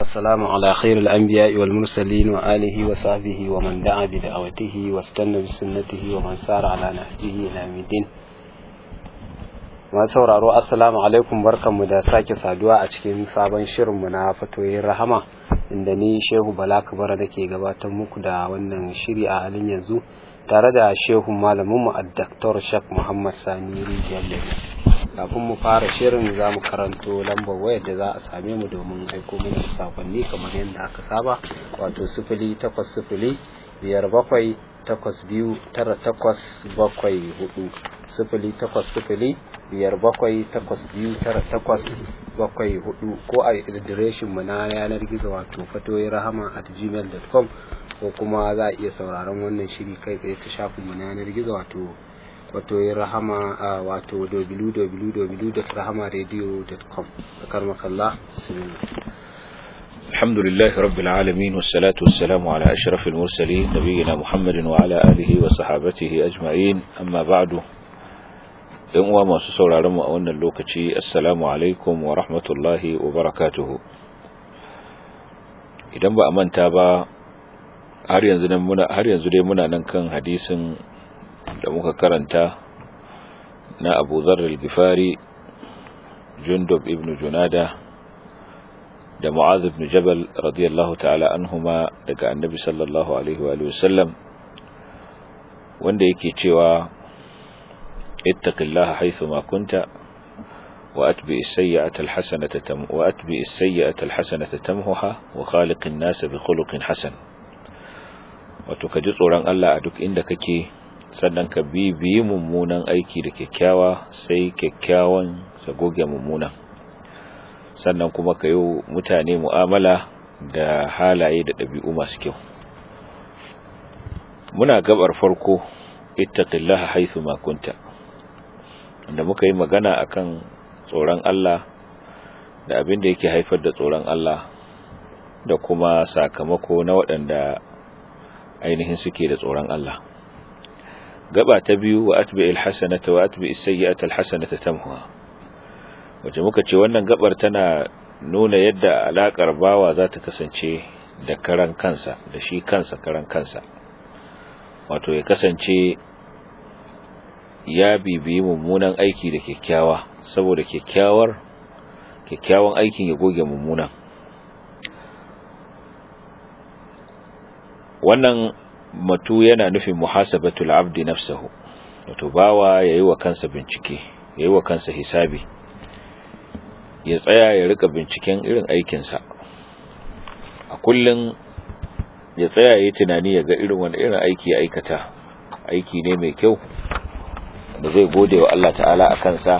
والسلام على خير الأنبياء والمرسلين وآله وصحبه ومن دعا بدعوته واستنى بسنته ومن سار على نهجه إلى الدين masu sauraro assalamu alaikum barkanmu da sake saduwa a cikin sabon shirinmu na fatoyin rahama inda ni shehu bala kabara da ke gabatar muku da wannan shiri a halin yanzu tare da shehu malaminmu a daktar shak muhammad sani rijiyar kafin mu fara shirin za mu karanto lambar wayar da za a same mu domin aiko mana sakonni kamar yadda aka saba wato sifili takwas sifili biyar bakwai takwas biyu tara takwas bakwai hudu sifili takwas sifili biyar bakwai takwas biyu tara takwas bakwai hudu ko a adireshin mu na yanar gizo wato fatoyi rahama at gmail.com ko kuma za a iya sauraron wannan shiri kai tsaye ta shafin mu na yanar gizo wato fatoyi rahama wato www.rahamaradio.com akar makalla bismillah الحمد لله رب العالمين والصلاة والسلام على أشرف المرسلين نبينا محمد وعلى آله وصحابته أجمعين أما بعد ‘yan uwa masu sauraron mu a wannan lokaci assalamu alaikum wa rahmatullahi wa barakatuhu idan ba a manta ba har yanzu muna har yanzu dai muna nan kan hadisin da muka karanta na Abu Dharr al-Ghifari Jundub ibn Junada da Mu'adh ibn Jabal radiyallahu ta'ala anhuma daga Annabi sallallahu alaihi wa sallam wanda yake cewa اتق الله حيثما كنت وأتبع السيئة الحسنة تم وأتبع السيئة الحسنة تمهها وخالق الناس بخلق حسن وتكجي tsoron Allah a duk inda kake sannan ka bi biyi mummunan aiki da kyakkyawa sai kyakkyawan sa goge mummunan sannan kuma ka yi mutane mu'amala da halaye da ɗabi'u masu kyau muna gabar farko ittaqillaha haythu ma kunta da muka yi magana akan tsoron Allah da abin da yake haifar da tsoron Allah da kuma sakamako na waɗanda ainihin suke da tsoron Allah gaba ta biyu wa atbi'il hasanata wa atbi'is sayyi'ata alhasanata tamhuha wace muka ce wannan gabar tana nuna yadda alakar bawa za ta kasance da karan kansa da shi kansa karan kansa wato ya kasance ya bibiyi mummunan aiki da kyakkyawa saboda kyakkyawar kyakkyawan aikin ya goge mummunan wannan matu yana nufin muhasabatul abdi nafsahu wato bawa yayi wa kansa bincike yayi wa kansa hisabi ya tsaya ya rika binciken irin aikinsa a kullun ya tsaya yayi tunani ya ga irin wani irin aiki ya aikata aiki ne mai kyau da zai gode wa Allah ta'ala a kansa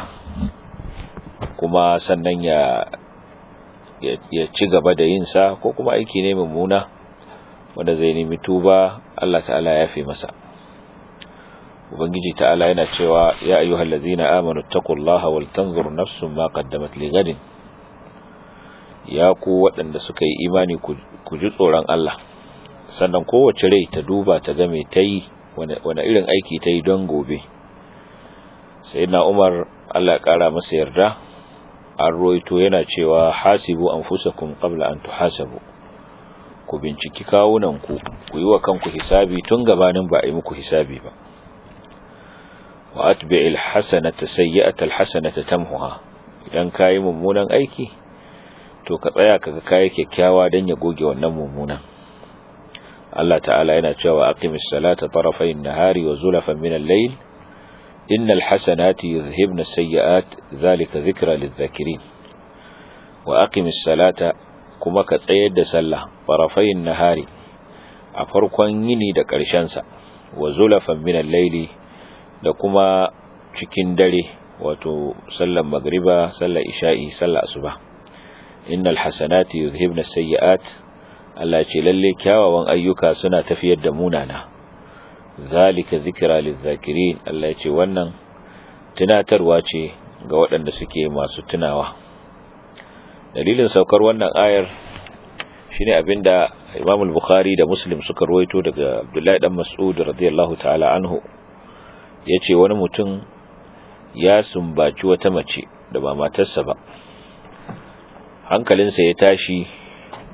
kuma sannan ya ya ci gaba da yin sa ko kuma aiki ne mummuna wanda zai nemi tuba Allah ta'ala ya fi masa ubangiji ta'ala yana cewa ya ayyuhal ladzina amanu taqullaha wal tanzur nafsun ma qaddamat lighadin ya ku waɗanda suka yi imani ku ji tsoron Allah sannan kowace rai ta duba ta ga me tayi wani irin aiki ta yi don gobe sai na umar allah ya kara masa yarda an roito yana cewa hasibu anfusakum qabla an tuhasabu ku binciki kawunanku ku yi wa kanku hisabi tun gabanin ba a yi muku hisabi ba wa atbi'il hasanata sayyi'ata alhasanata tamhuha idan kayi mummunan aiki to ka tsaya kaga kayi kyakkyawa dan ya goge wannan mummunan Allah ta'ala yana cewa aqimis salata tarafayn nahari wa zulafan min al-layl innal hasanati yuzhibna as-sayyi'at dhalika dhikra lidh-dhakirin wa aqimis salata kuma ka tsayar da sallah tarafayn nahari a farkon yini da ƙarshen sa wa zulafan min al-layli da kuma cikin dare wato sallar magriba sallar isha'i sallar asuba innal hasanati yuzhibna as-sayyi'at Allah ce lalle kyawawan ayyuka suna tafiyar da munana zalika zikra lizakirin Allah ce wannan tunatarwa ce ga waɗanda suke masu tunawa dalilin saukar wannan ayar shine abinda Imam al-Bukhari da Muslim suka ruwaito daga Abdullahi dan Mas'ud radiyallahu ta'ala anhu yace wani mutum ya sumbaci wata mace da ba matarsa ba hankalinsa ya tashi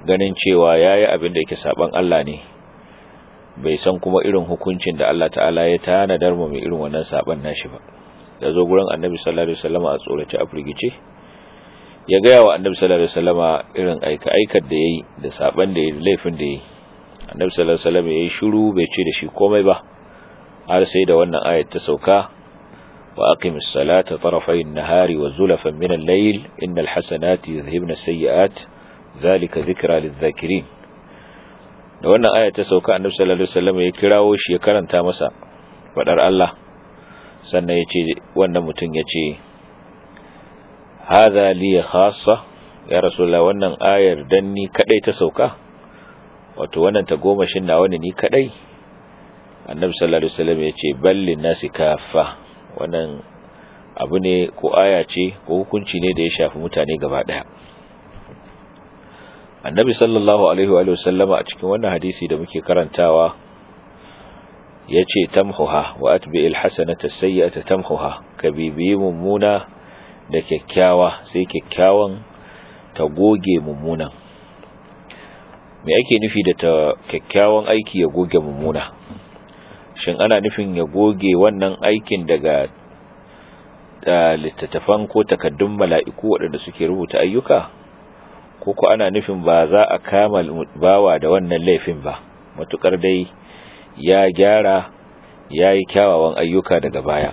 ganin cewa yayi abin da yake saban Allah ne bai san kuma irin hukuncin da Allah ta'ala ya tanadar mu mai irin wannan saban nashi ba ya zo gurin annabi sallallahu alaihi wasallam a tsorace a firgice ya gaya wa annabi sallallahu alaihi wasallam irin aika aikar da yayi da saban da yayi laifin da yayi annabi sallallahu alaihi wasallam yayi shiru bai ce da shi komai ba har sai da wannan ayat ta sauka wa aqimis salata tarafay an-nahari wa zulafan min al-layl innal hasanati yudhhibna as-sayyi'at dhalika dhikra lidh-dhakirin da wannan ayat ta sauka annabi sallallahu alaihi wasallam ya kirawo shi ya karanta masa fadar Allah sannan yace wannan mutum yace hadha li khassa ya rasulullah wannan ayar dan ni kadai ta sauka wato wannan ta goma shin nawa ne ni kadai annabi sallallahu alaihi wasallam yace ballin nasi kaffa wannan abu ne ko aya ce ko hukunci ne da ya shafi mutane gaba daya annabi sallallahu alaihi wa sallama a cikin wannan hadisi da muke karantawa yace tamhuha wa atbi'il hasanata sayyi'ata tamhuha ka bibiyi mummuna da kyakkyawa sai kyakkyawan ta goge mummunan me ake nufi da ta kyakkyawan aiki ya goge mummuna shin ana nufin ya goge wannan aikin daga littattafan ko takaddun mala'iku waɗanda suke rubuta ayyuka ko ko ana nufin ba za a kama bawa da wannan laifin ba matukar dai ya gyara ya yi kyawawan ayyuka daga baya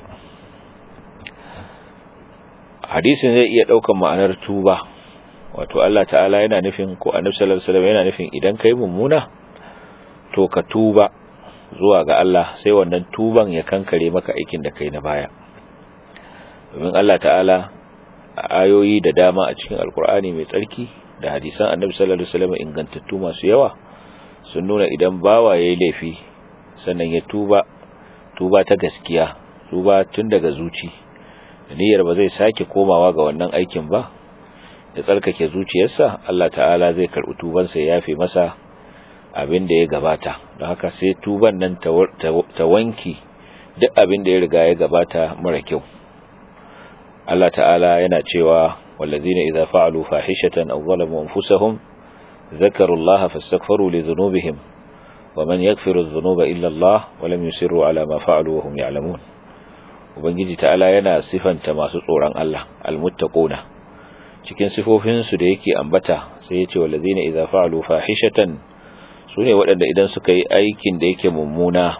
hadisin zai iya ɗaukan ma'anar tuba wato Allah ta'ala yana nufin ko annabi sallallahu alaihi wasallam yana nufin idan kai mummuna to ka tuba zuwa ga Allah sai wannan tuban ya kankare maka aikin da kai na baya domin Allah ta'ala a ayoyi da dama a cikin alkur'ani mai tsarki da hadisan annabi sallallahu alaihi wasallam ingantattu masu yawa sun nuna idan bawa yayi laifi sannan ya tuba tuba ta gaskiya tuba tun daga zuci da niyyar ba zai sake komawa ga wannan aikin ba ya tsarkake zuciyarsa Allah ta'ala zai karɓi tubansa ya yafe masa abin da ya gabata don haka sai tuban nan ta wanki duk abin da ya riga ya gabata mara kyau Allah ta'ala yana cewa wallazina idza fa'alu fahishatan aw zalamu anfusahum ذكروا الله فاستغفروا لذنوبهم ومن يغفر الذنوب إلا الله ولم يسروا على ما فعلوا وهم يعلمون ubangiji ta'ala yana sifanta masu tsoron Allah almuttaquna cikin sifofinsu da yake ambata sai ya ce wallazina idza fa'alu fahishatan sune waɗanda idan suka yi aikin da yake mummuna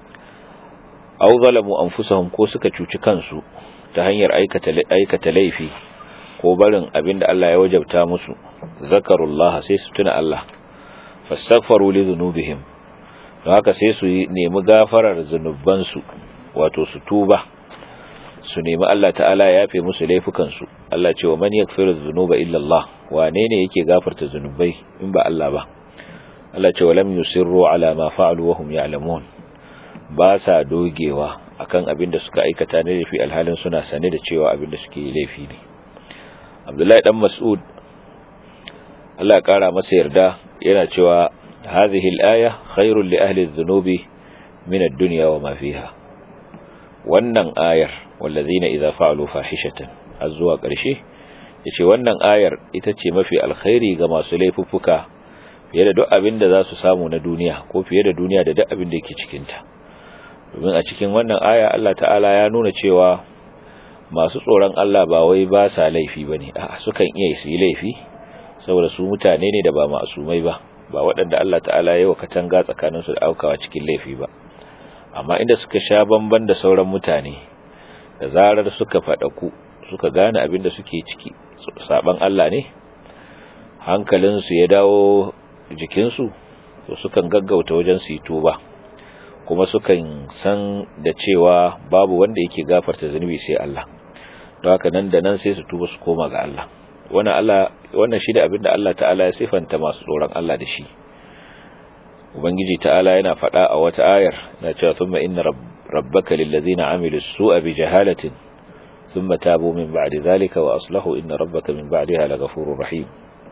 aw zalamu anfusahum ko suka cuci kansu ta hanyar aikata aikata laifi ko barin abin da Allah ya wajabta musu zakarullah sai su tuna Allah fastaghfaru li dhunubihim don haka sai su nemi gafarar zunubansu wato su tuba su nemi Allah ta'ala ya yafe musu laifukansu Allah ce wa man yaghfiru dhunuba illa Allah wane ne yake gafarta zunubai in ba Allah ba Allah ce wa lam yusirru ala ma fa'alu wa hum ya'lamun ba sa dogewa akan abin da suka aikata ne laifi alhalin suna sane da cewa abin da suke laifi ne Abdullahi dan Mas'ud Allah ya kara masa yarda yana cewa hadhihi al-aya khairul li ahli adh-dhunubi min ad-dunya wa ma fiha wannan ayar wallazina idza fa'alu fahishatan azwa karshe yace wannan ayar ita ce mafi alkhairi ga masu laifuffuka fiye da duk abin da za su samu na duniya ko fiye da duniya da duk abin da yake cikin ta domin a cikin wannan aya Allah ta'ala ya nuna cewa masu tsoron Allah ba wai ba sa laifi bane a sukan iya su yi laifi saboda su mutane ne da ba masumai ba ba waɗanda Allah ta'ala ya wa katanga tsakaninsu da aukawa cikin laifi ba amma inda suka sha bamban da sauran mutane da zarar suka faɗaku suka gane abin da suke ciki saban Allah ne hankalinsu ya dawo jikinsu to sukan gaggauta wajen su yi tuba kuma sukan san da cewa babu wanda yake gafarta zunubi sai Allah don haka nan da nan sai su tuba su koma ga Allah wannan Allah wannan shi da abin da Allah ta'ala ya sifanta masu tsoron Allah da shi ubangiji ta'ala yana faɗa a wata ayar na cewa thumma inna rabbaka lillazina amilu su'a bi jahalatin thumma tabu min ba'di zalika wa aslahu inna rabbaka min ba'daha laghafurur rahim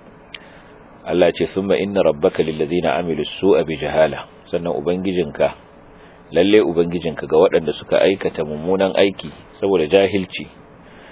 Allah ce thumma inna rabbaka lillazina amilu su'a bi jahala sannan ubangijinka lalle ubangijinka ga waɗanda suka aikata mummunan aiki saboda jahilci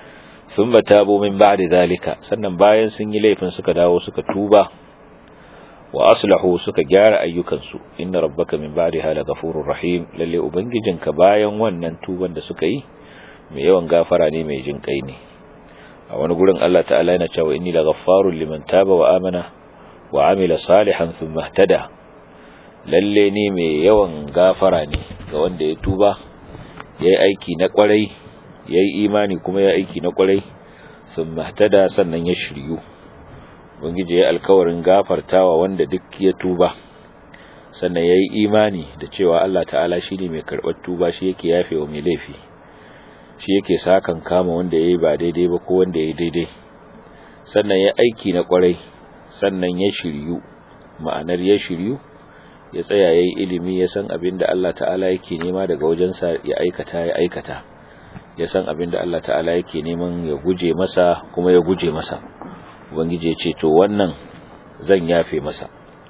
thumma tabu min ba'di zalika sannan bayan sun yi laifin suka dawo suka tuba wa aslahu suka gyara ayyukansu inna rabbaka min ba'daha laghafurur rahim lalle ubangijinka bayan wannan tuban da suka yi mai yawan gafara ne mai jin kai ne a wani gurin Allah ta'ala yana cewa inni laghaffarul liman taba wa amana wa amila salihan thumma ihtada lalle ne mai yawan gafara ne ga wanda ya tuba yayi aiki na kwarai yayi imani kuma yayi aiki na kwarai thumma ihtada sannan ya shiryu ubangiji ya alkawarin gafartawa wanda duk ya tuba sannan yayi imani da cewa Allah ta'ala shine mai karɓar tuba shi yake yafewa mai laifi shi yake sakan kama wanda yayi ba daidai ba ko wanda yayi daidai sannan ya aiki na kwarai sannan ya shiryu ma'anar ya shiryu ya tsaya yayi ilimi ya san abin da Allah ta'ala yake nema daga wajensa ya aikata ya aikata ya san abin da Allah ta'ala yake neman ya guje masa kuma ya guje masa ubangiji ya ce to wannan zan yafe masa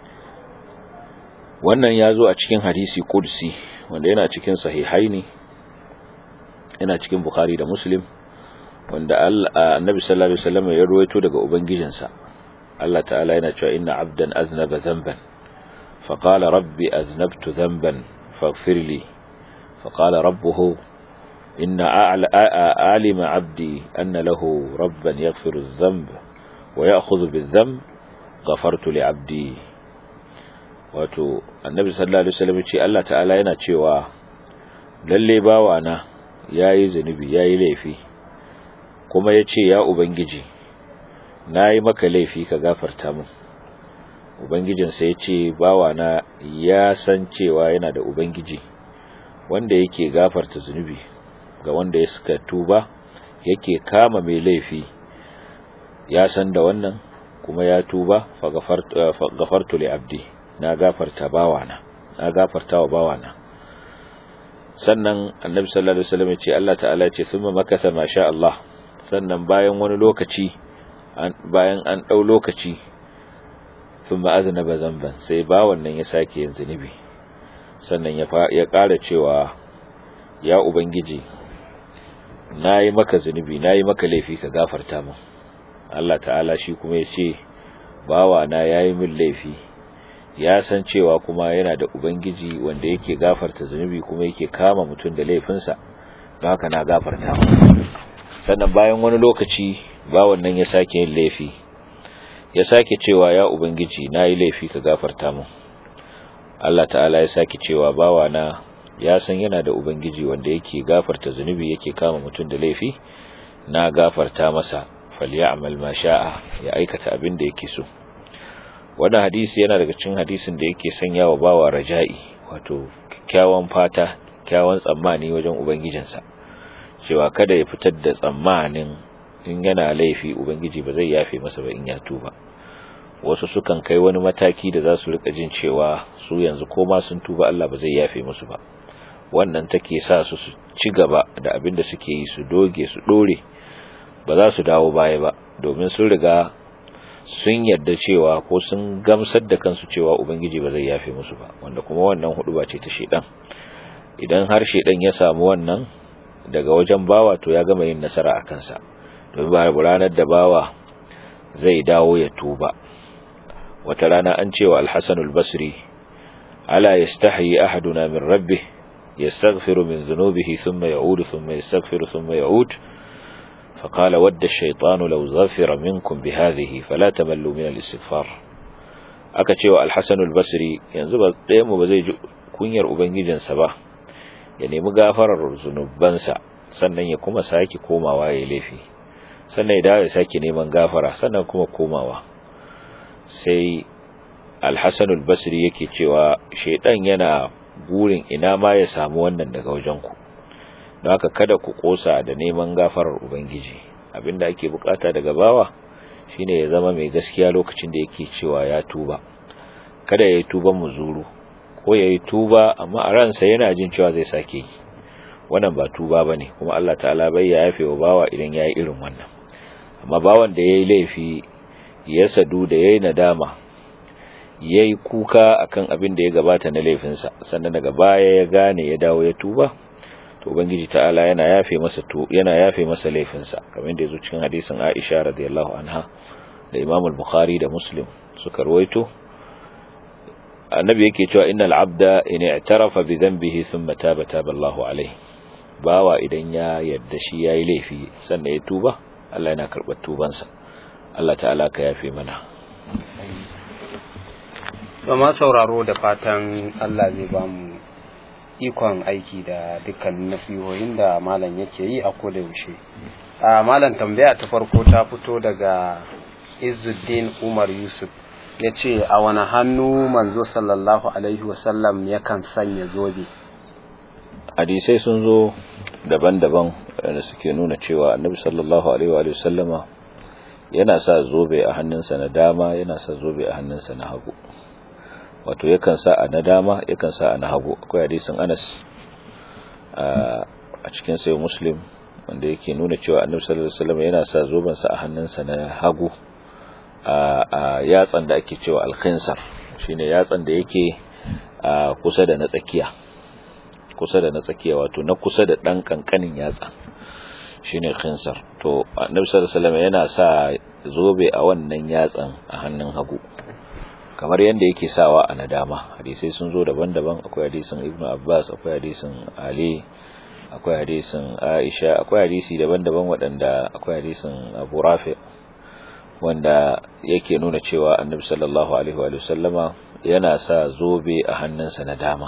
wannan ya zo a cikin hadisi kudsi wanda yana cikin sahihaini yana cikin bukhari da muslim wanda annabi sallallahu alaihi wasallam ya ruwaito daga ubangijinsa Allah ta'ala yana cewa inna abdan aznaba dhanban faqala rabbi aznabtu dhanban faghfir li faqala rabbuhu inna a'lima 'abdi anna lahu rabban yaghfiru adh-dhanba wa ya'khudhu bidh-dhanb ghafartu li 'abdi wato annabi sallallahu alaihi wasallam ce Allah ta'ala yana cewa lalle bawana yayi zanubi yayi laifi kuma yace ya ubangiji nayi maka laifi ka gafarta min ubangijin sa yace bawana ya san cewa yana da ubangiji wanda yake gafarta zanubi ga wanda ya suka tuba yake kama mai laifi ya san da wannan kuma ya tuba fa gafartu li abdi na gafarta bawana na gafarta wa bawana sannan annabi sallallahu alaihi wasallam ya ce Allah ta'ala ya ce thumma makatha ma sha Allah sannan bayan wani lokaci bayan an dau lokaci thumma aznaba zamban sai ba wannan ya sake yin zunubi sannan ya ya ƙara cewa ya ubangiji nayi maka zunubi nayi maka laifi ka gafarta min Allah ta'ala shi kuma ya ce bawa na yayi min laifi ya san cewa kuma yana da ubangiji wanda yake gafarta zunubi kuma yake kama mutum da laifinsa don haka na gafarta sannan bayan wani lokaci bawan nan ya sake yin laifi ya sake cewa ya ubangiji na yi laifi ka gafarta mu Allah ta'ala ya sake cewa bawa na ya san yana da ubangiji wanda yake gafarta zunubi yake kama mutum da laifi na gafarta masa falyamal ma sha'a ya aikata abin da yake so wannan hadisi yana daga cikin hadisin da yake sanya wa bawa raja'i wato kyakkyawan fata kyakkyawan tsammani wajen ubangijinsa cewa kada ya fitar da tsammanin in yana laifi ubangiji ba zai yafe masa ba in ya tuba wasu sukan kai wani mataki da za su rika jin cewa su yanzu koma sun tuba Allah ba zai yafe musu ba wannan take sa su su ci gaba da abin da suke yi su doge su dore ba za su dawo baya ba domin sun riga sun yarda cewa ko sun gamsar da kansu cewa ubangiji ba zai yafe musu ba wanda kuma wannan hudu ba ce ta shedan idan har shedan ya samu wannan daga wajen bawa to ya gama yin nasara a kansa domin ba ranar da bawa zai dawo ya tuba wata rana an cewa al-Hasan al-Basri ala yastahi ahaduna min rabbih yastaghfiru min dhunubihi thumma ya'udu thumma yastaghfiru thumma ya'ud فقال ود الشيطان لو ظفر منكم بهذه فلا تملوا من الاستغفار aka cewa al-Hasan al-Basri yanzu ba ɗayan mu ba zai ji kunyar ubangijinsa ba ya nemi gafarar zunubansa sannan ya kuma sake komawa ya laifi sannan ya dawo ya sake neman gafara sannan kuma komawa sai al-Hasan al-Basri yake cewa shedan yana burin ina ma ya samu wannan daga wajen ku don haka kada ku kosa da neman gafarar ubangiji abinda ake bukata daga bawa shine ya zama mai gaskiya lokacin da yake cewa ya tuba kada ya yi tuban muzuru ko ya yi tuba amma a ransa yana jin cewa zai sake yi wannan ba tuba ba ne kuma Allah ta'ala bai ya yafe wa bawa idan ya yi irin wannan amma bawan da ya yi laifi ya sadu da ya yi nadama ya yi kuka akan abin da ya gabata na laifinsa sannan daga baya ya gane ya dawo ya tuba to ubangiji ta'ala yana yafe masa to yana yafe masa laifinsa kamar da yazo cikin hadisin Aisha radiyallahu anha da Imam al-Bukhari da Muslim suka ruwaito annabi yake cewa innal abda in i'tarafa bi dhanbihi thumma taba taba Allahu alayhi bawa idan ya yadda shi yayi laifi sannan ya tuba Allah yana karɓar tubansa Allah ta'ala ka yafe mana ma sauraro da fatan Allah zai ba mu ikon aiki da dukkan nasihohin da malam yake yi a koda yaushe a malam tambaya ta farko ta fito daga Izzuddin Umar Yusuf ya ce a wani hannu manzo sallallahu alaihi wasallam yakan sanya zobe hadisai sun zo daban-daban da suke nuna cewa annabi sallallahu alaihi wa sallama yana sa zobe a hannunsa na dama yana sa zobe a hannunsa na hagu wato yakan sa a na dama yakan sa a na hagu akwai hadisin Anas a cikin sayo Muslim wanda yake nuna cewa annabi sallallahu alaihi wasallam yana sa zoben sa a hannunsa na hagu a yatsan da ake cewa al-khinsar shine yatsan da yake kusa da na tsakiya kusa da na tsakiya wato na kusa da dan kankanin yatsa shine khinsar to annabi sallallahu alaihi wasallam yana sa zobe a wannan yatsan a hannun hagu kamar yadda yake sawa a nadama hadisai sun zo daban-daban akwai hadisin ibnu abbas akwai hadisin ali akwai hadisin aisha akwai hadisi daban-daban waɗanda akwai hadisin abu rafi wanda yake nuna cewa annabi sallallahu alaihi wa sallama yana sa zobe a hannunsa na dama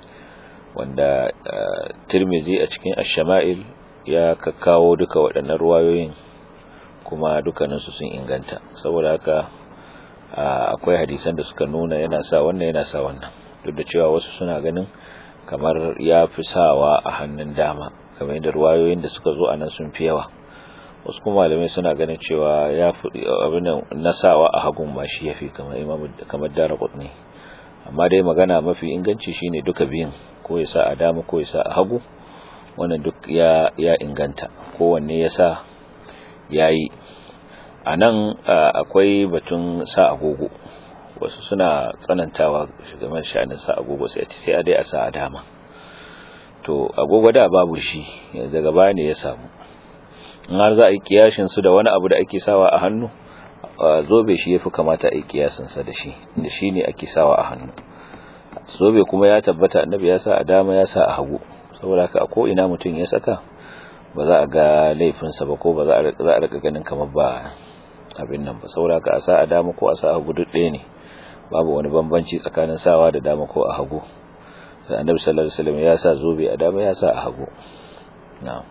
wanda tirmizi a cikin ash-shama'il ya kakkawo duka waɗannan ruwayoyin kuma dukkaninsu sun inganta saboda haka akwai hadisan da suka nuna yana sa wannan yana sa wannan duk da cewa wasu suna ganin kamar ya fi sawa a hannun dama kamar yadda ruwayoyin da suka zo a nan sun fi yawa wasu kuma malamai suna ganin cewa ya fi abin na sawa a hagun ma shi ya fi kamar imam kamar dara ne amma dai magana mafi inganci shine duka biyun ko ya sa a dama ko ya sa a hagu wannan duk ya ya inganta kowanne ya sa yayi a nan akwai batun sa agogo wasu suna tsanantawa game sha'anin sa agogo sai sai a dai a sa a dama to agogo da babu shi yanzu daga baya ne ya samu in har za a yi kiyashin su da wani abu da ake sawa a hannu zobe shi yafi kamata a yi kiyasin sa da shi da shi ne ake sawa a hannu zobe kuma ya tabbata annabi ya sa a dama ya sa a hagu saboda haka ko ina mutum ya saka ba za a ga laifinsa ba ko ba za a rika ganin kamar ba abin nan ba saboda ka a sa a dama ko a sa a hagu duk ɗaya ne babu wani bambanci tsakanin sawa da dama ko a hagu sai annabi sallallahu alaihi wasallam ya sa zobe a dama ya sa a hagu na'am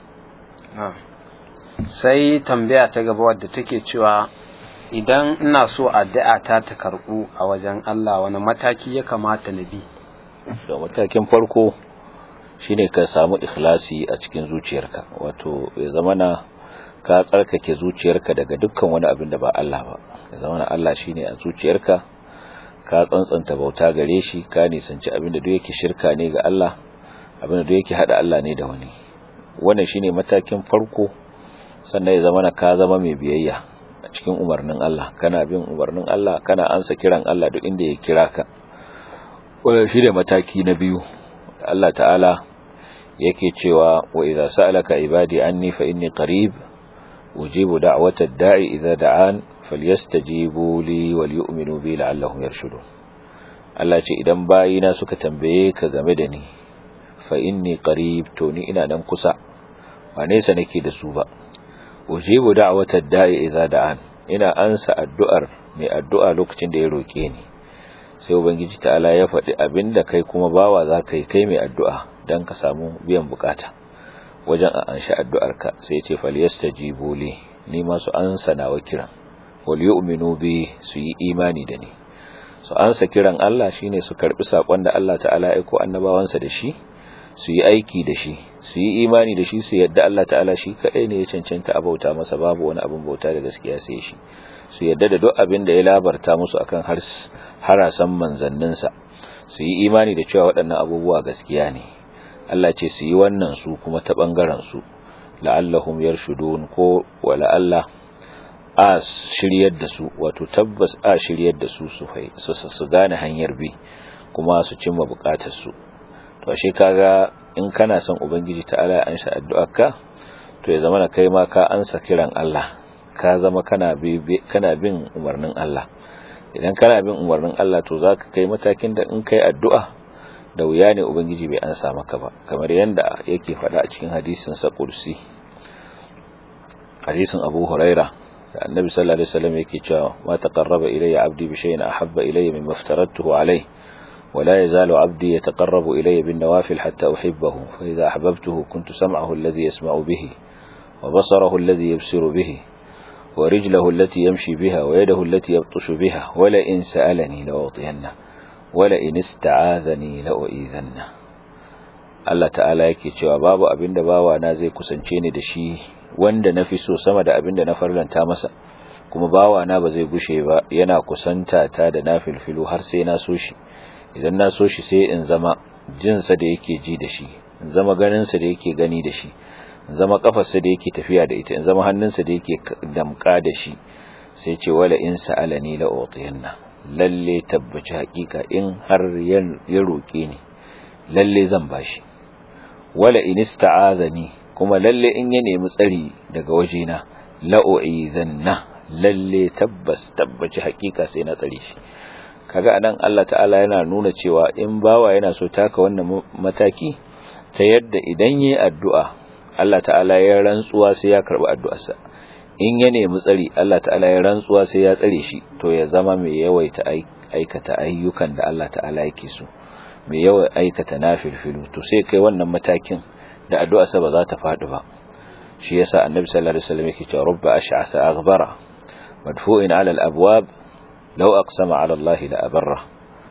sai tambaya ta gaba wadda take cewa idan ina so addu'a ta ta karbu a wajen Allah wani mataki ya kamata na bi da matakin farko shine ka samu ikhlasi a cikin zuciyarka wato ya zamana ka tsarkake zuciyarka daga dukkan wani abin da ba Allah ba ya zamana Allah shine a zuciyarka ka tsantsanta bauta gare shi ka nisanci abin da duk yake shirka ne ga Allah abin da duk yake hada Allah ne da wani wannan shine matakin farko sannan ya zamana ka zama mai biyayya a cikin umarnin Allah kana bin umarnin Allah kana ansa kiran Allah duk inda ya kira ka wannan shine mataki na biyu Allah ta'ala yake cewa wa idza sa'alaka ibadi anni fa inni qarib ujibu da'wata ad-da'i idza da'an falyastajibu li wal yu'minu bi la'allahum yarshudun Allah ce idan bayina suka tambaye ka game da ni fa inni qarib to ni ina nan kusa ba nesa nake da su ba ujibu da'wata ad-da'i idza da'an ina ansa addu'ar mai addu'a lokacin da ya roke ni sai ubangiji ta'ala ya faɗi abinda kai kuma bawa za ka yi kai mai addu'a don ka samu biyan bukata wajen a anshi addu'arka sai ce falyastajibu li ni ma su ansa nawa kiran wal yu'minu bi su yi imani da ni su ansa kiran Allah shine su karbi sakon da Allah ta'ala ya aiko annabawansa da shi su yi aiki da shi su yi imani da shi su yadda Allah ta'ala shi kadai ne ya cancanta a bauta masa babu wani abin bauta da gaskiya sai shi su yadda da duk abin da ya labarta musu akan harasan manzanninsa su yi imani da cewa waɗannan abubuwa gaskiya ne Allah ce su yi wannan su kuma ta ɓangaren su la'allahum yarshudun ko wa la'alla a shiryar da su wato tabbas a shiryar da su su su gane hanyar bi kuma su cimma bukatar su to ashe kaga in kana son ubangiji ta'ala ya ansa addu'arka to ya zama na kai ma ka ansa kiran Allah ka zama kana bi kana bin umarnin Allah idan kana bin umarnin Allah to zaka kai matakin da in kai addu'a da wuya ne ubangiji bai ansa maka ba kamar yanda yake faɗa a cikin hadisin sa kursi hadisin Abu Huraira da Annabi sallallahu alaihi wasallam yake cewa ma taqarraba ilayya abdi bi shay'in ahabba ilayya mimma aftaratuhu alayhi ولا يزال عبدي يتقرب إلي بالنوافل حتى أحبه فإذا أحببته كنت سمعه الذي يسمع به وبصره الذي يبصر به ورجله التي يمشي بها ويده التي يبطش بها ولئن سألني لأعطينه ولئن استعاذني لأؤذنه Allah ta'ala yake cewa babu abin da bawa na zai kusance ni da shi wanda na fi so sama da abin da na farlanta masa kuma bawa na ba zai gushe ba yana kusanta ta da na filfilu har sai na so shi idan na so shi sai in zama jinsa da yake ji da shi in zama ganinsa da yake gani da shi in zama kafarsa da yake tafiya da ita in zama hannunsa da yake damka da shi sai ce wala in sa'alani la utiyanna lalle tabbaci hakika in har ya roke ni lalle zan bashi wala in ista'azani kuma lalle in ya nemi tsari daga wajena la u'izanna lalle tabbas tabbaci hakika sai na tsare shi kaga anan Allah ta'ala yana nuna cewa in bawa yana so taka wannan mataki ta yadda idan yayi addu'a Allah ta'ala ya rantsuwa sai ya karbi addu'arsa in ya nemi tsari Allah ta'ala ya rantsuwa sai ya tsare shi to ya zama mai yawaita aikata ayyukan da Allah ta'ala yake so mai yawa aikata nafilfilu to sai kai wannan matakin da addu'arsa ba za ta faɗi ba shi yasa annabi sallallahu alaihi wasallam yake cewa rubba ash'asa aghbara madfu'in 'ala al-abwab law aqsama 'ala Allah la abarra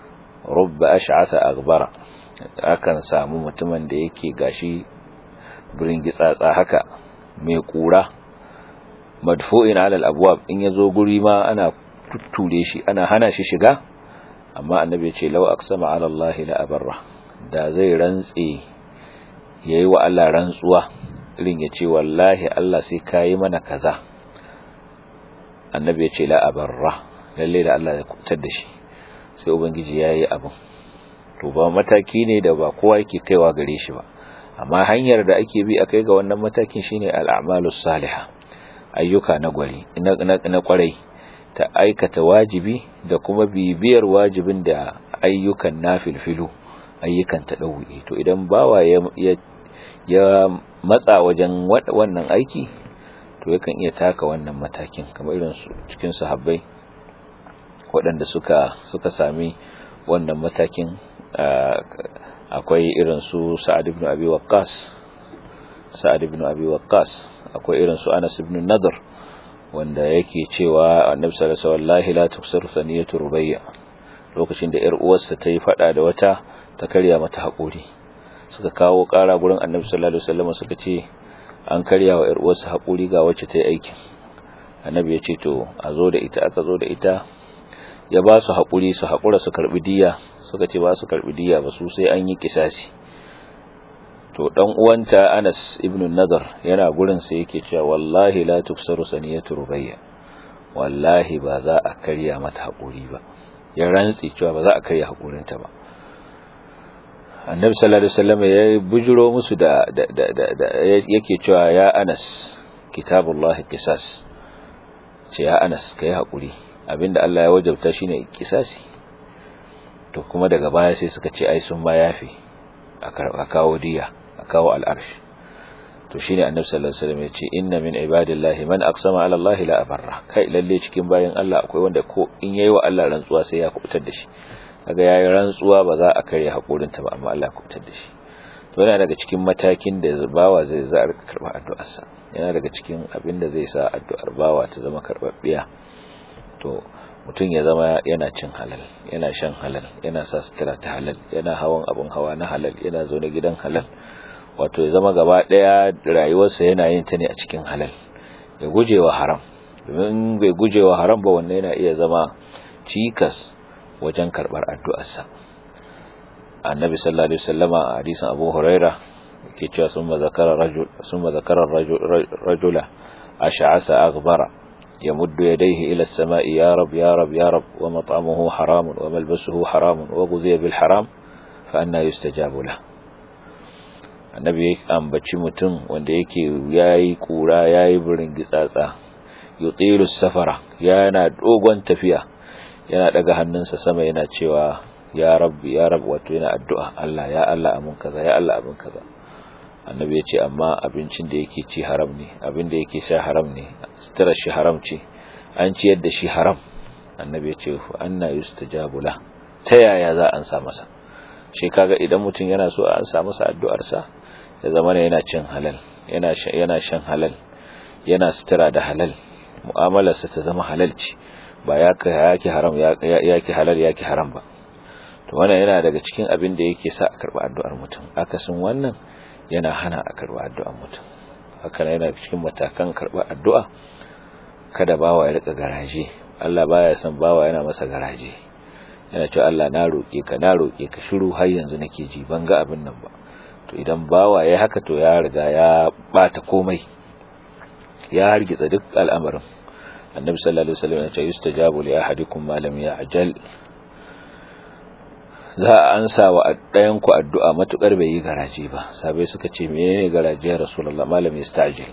rubba ash'asa aghbara akan samu mutumin da yake gashi burin gitsatsa haka mai kura madfu'in 'ala al-abwab in yazo guri ma ana tutture shi ana hana shi shiga amma annabi ya ce law aqsama 'ala Allah la abarra da zai rantse yayi wa Allah rantsuwa irin ya ce wallahi Allah sai kayi mana kaza annabi ya ce la abarra lalle da Allah ya kubutar da shi sai ubangiji yayi abin to ba mataki ne da ba kowa yake kaiwa gare shi ba amma hanyar da ake bi akai ga wannan matakin shine al-a'malus salihah ayyuka na gwari na kwarai ta aikata wajibi da kuma bibiyar wajibin da ayyukan nafilfilu ayyukan tadawi to idan bawa ya ya matsa wajen wannan aiki to yakan iya taka wannan matakin kamar irin su cikin sahabbai waɗanda suka suka sami wannan matakin akwai irin su Sa'ad ibn Abi Waqqas Sa'ad ibn Abi Waqqas akwai irin su Anas ibn Nadr wanda yake cewa Annabi sallallahu alaihi wasallam la tuksar saniyatu rubayya lokacin da ƴar uwarsa ta yi fada da wata ta karya mata haƙuri suka kawo ƙara gurin Annabi sallallahu alaihi wasallam suka ce an karya wa ƴar uwarsa haƙuri ga wacce ta yi aikin Annabi ya ce to a zo da ita aka zo da ita ya ba su haƙuri su haƙura su karɓi diya suka ce ba su karɓi diya ba su sai an yi kisasi to dan uwanta Anas ibn Nadar yana gurin sai yake cewa wallahi la tuksaru saniyatu rubayya wallahi ba za a karya mata haƙuri ba ya rantsi cewa ba za a karya haƙurinta ba annabi sallallahu alaihi wasallam ya bujuro musu da yake cewa ya Anas kitabullahi qisas ce ya Anas kai haƙuri abinda Allah ya wajabta shine kisasi to kuma daga baya sai suka ce ai sun ma yafi a kawo diya a kawo al'arsh to shine annabi sallallahu alaihi wasallam ya ce inna min ibadillahi man aqsama ala Allah la abarra kai lalle cikin bayan Allah akwai wanda ko in yayi wa Allah rantsuwa sai ya kubutar da shi kaga yayi rantsuwa ba za a karya hakurin ta ba amma Allah ya kubutar da shi to yana daga cikin matakin da bawa zai za a karba addu'arsa yana daga cikin abin da zai sa addu'ar bawa ta zama karbabbiya to mutum ya zama yana cin halal yana shan halal yana sa sutura ta halal yana hawan abin hawa na halal yana zaune gidan halal wato ya zama gaba daya rayuwarsa yana yin ta ne a cikin halal ya gujewa haram domin bai gujewa haram ba wannan yana iya zama cikas wajen karbar addu'arsa annabi sallallahu alaihi wasallama a hadisin abu huraira yake cewa summa zakara rajul summa zakara rajula ash'asa aghbara يمد يديه إلى السماء يا رب يا رب يا رب ومطعمه حرام وملبسه حرام وغذي بالحرام فأنا يستجاب له annabi ya ambaci mutum wanda yake yayi kura yayi burin gitsatsa yutilu safara yana dogon tafiya yana daga hannunsa sama yana cewa ya rabbi ya rabbi wato yana addu'a Allah ya Allah amin kaza ya Allah amin kaza annabi ya ce amma abincin da yake ci haram ne abin da yake sha haram ne sutura shi haram ce an ciyar da shi haram annabi ya ce anna yustajabu la ta yaya za an sa masa shi kaga idan mutum yana so an sa masa addu'ar sa ya zama yana cin halal yana yana shan halal yana sutura da halal mu'amalarsa ta zama halal ce ba ya yake haram ya yake halal yake haram ba to wannan yana daga cikin abin da yake sa a karba addu'ar mutum akasin wannan yana hana a karba addu'ar mutum haka yana cikin matakan karba addu'a kada bawa ya rika garaje Allah baya son bawa yana masa garaje yana cewa Allah na roke ka na roke ka shiru har yanzu nake ji ban ga abin nan ba to idan bawa yayi haka to ya riga ya bata komai ya hargitsa duk al'amarin annabi sallallahu alaihi wasallam ya ce yustajabu li ahadikum ma lam ya'jal za a ansa wa ɗayan ku addu'a matukar bai yi garaje ba sabai suka ce menene garaje ya rasulullah malam yastajil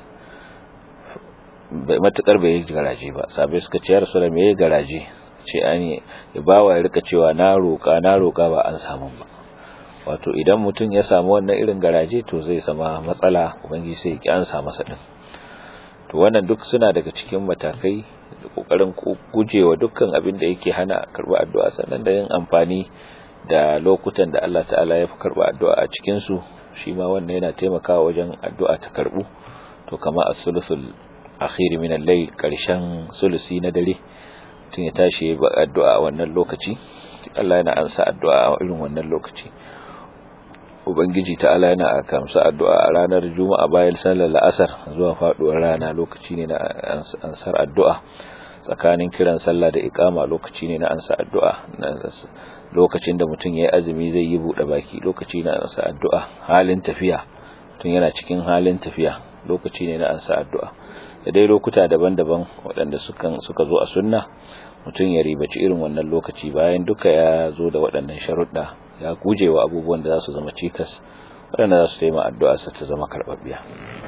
matukar bai yi garaje ba sabai suka ce ya rasulullah me yayi garaje ce ani ya bawa ya rika cewa na roka na roka ba an samu ba wato idan mutum ya samu wannan irin garaje to zai sama matsala ubangiji sai ya ki ansa masa din to wannan duk suna daga cikin matakai da kokarin gujewa dukkan abin da yake hana karba addu'a sannan da yin amfani da lokutan da Allah ta'ala ya fi karba addu'a a cikin su shi ma wannan yana taimakawa wajen addu'a ta karbu to kama as-sulusul akhir min al-layl karshen sulusi na dare tun ya tashi ba addu'a a wannan lokaci Allah yana ansa addu'a a irin wannan lokaci ubangiji ta'ala yana kamsa addu'a a ranar juma'a bayan sallar la'asar zuwa faduwar rana lokaci ne na ansar addu'a tsakanin kiran sallah da ikama lokaci ne na ansa addu'a lokacin da mutum yayi azumi zai yi bude baki lokaci na ansa addu'a halin tafiya tun yana cikin halin tafiya lokaci ne na ansa addu'a da dai lokuta daban-daban waɗanda sukan suka zo a sunna mutum ya ribaci irin wannan lokaci bayan duka ya zo da waɗannan sharuɗa ya guje wa abubuwan da za su zama cikas waɗanda za su taima addu'arsa ta zama karɓaɓɓiya.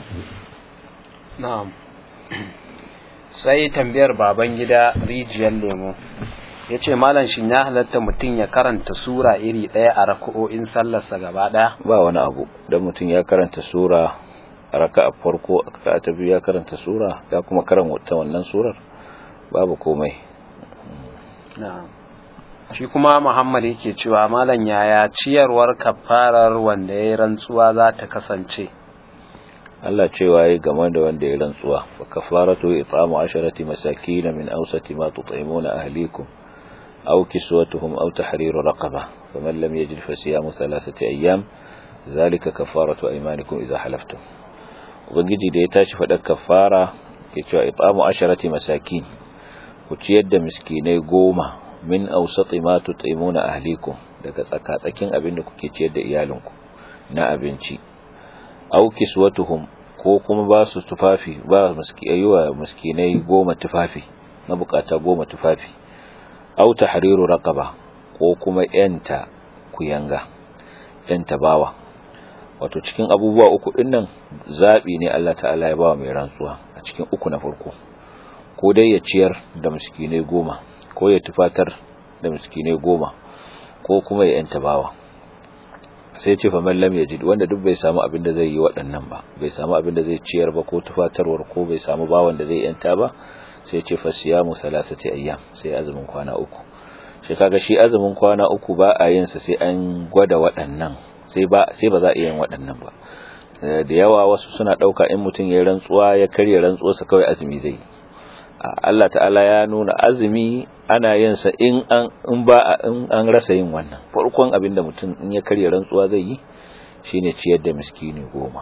na'am sai tambayar baban gida rijiyar lemo ya ce malam shi ya halatta mutum ya karanta sura iri ɗaya a raka'o'in sallarsa gaba ɗaya ba wani abu don mutum ya karanta sura a raka a farko a ta biyu ya karanta sura ya kuma karanta wannan surar babu komai na'am shi kuma Muhammad yake cewa malam yaya ciyarwar kafarar wanda ya rantsuwa za ta kasance Allah cewa yayi game da wanda ya rantsuwa fa kafaratu it'amu asharati masakin min awsati ma tut'imuna ahlikum aw kiswatuhum aw tahriru raqaba faman lam yajid fa siyamu thalathati ayyam zalika kafaratu aymanikum idha halaftum ubangiji da ya tashi fadar kafara ke cewa it'amu asharati masakin ku ciyar da miskinai goma min ausati ma tut'imuna ahlikum daga tsakatsakin abin da kuke ciyar da iyalinku na abinci aw kiswatuhum ko kuma ba su tufafi ba miskiyayuwa miskinai goma tufafi na bukata goma tufafi aw tahriru raqaba ko kuma yanta kuyanga yanta bawa wato cikin abubuwa uku dinnan zabi ne Allah ta'ala ya bawa mai rantsuwa a cikin uku na farko ko dai ya ciyar da miskinai goma ko ya tufatar da miskinai goma ko kuma ya yanta bawa sai ce fa mallam ya ji wanda duk bai samu abin da zai yi waɗannan ba bai samu abin da zai ciyar ba ko tufatarwar ko bai samu bawan da zai yanta ba sai ce fa siyamu salasati ayyam sai azumin kwana uku shi kaga shi azumin kwana uku ba a yin sa sai an gwada waɗannan sai ba sai ba za a iya yin waɗannan ba da yawa wasu suna ɗauka in mutum ya rantsuwa ya karya rantsuwarsa kawai azumi zai yi Allah ta'ala ya nuna azumi ana yin sa in an in ba in an rasa yin wannan farkon abin da mutum in ya karya rantsuwa zai yi shine ciyar da miskini goma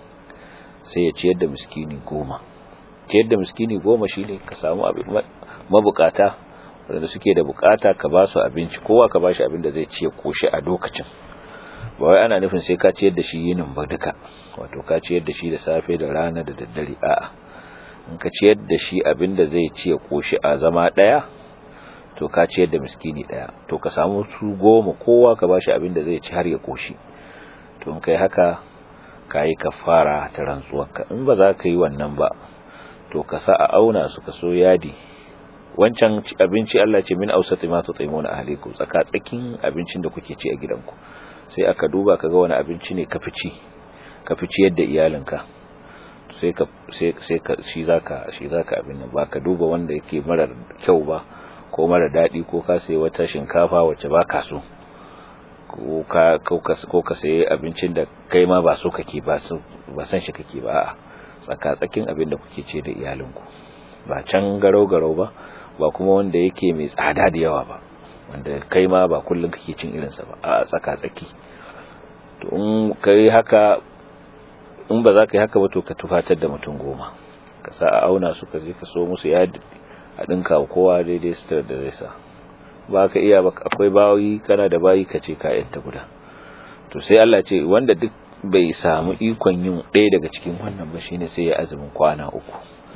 sai ya ciyar da miskini goma ciyar da miskini goma shine ka samu abin mabukata wanda suke da bukata ka ba su abinci kowa ka ba shi abin da zai ciye koshi a lokacin ba wai ana nufin sai ka ciyar da shi yinin ba duka wato ka ciyar da shi da safe da rana da daddare a'a in ka ciyar da shi abin da zai ciye koshi a zama daya to ka ciyar da miskini daya to ka samu su goma kowa ka bashi abin da zai ci har ya koshi to in kai haka kayi kafara ta rantsuwarka in ba za ka yi wannan ba to ka sa a auna su ka so yadi wancan abinci Allah ce min ausati ma tut'imuna ahlikum tsaka tsakin abincin da kuke ci a gidanku sai aka duba kaga wani abinci ne kafici kafici yadda iyalinka sai ka sai sai ka shi zaka shi zaka abin nan ba ka duba wanda yake mara kyau ba ko mara dadi ko ka sai wata shinkafa wacce ba ka so ko ka ko ka sai abincin da kai ma ba so kake ba ba san shi kake ba a'a tsaka tsakin abin da kuke ce da iyalinku ba can garau garau ba ba kuma wanda yake mai tsada da yawa ba wanda kai ma ba kullum kake cin irinsa ba a tsaka-tsaki to in kai haka in ba za ka yi haka ba to ka tufatar da mutum goma ka sa a auna su ka je ka so musu ya a ɗinka kowa daidai sitar da zai sa ba ka iya ba akwai bayi kana da bayi ka ce kayan ta guda to sai Allah ce wanda duk bai samu ikon yin ɗaya daga cikin wannan ba shine sai ya azumin kwana uku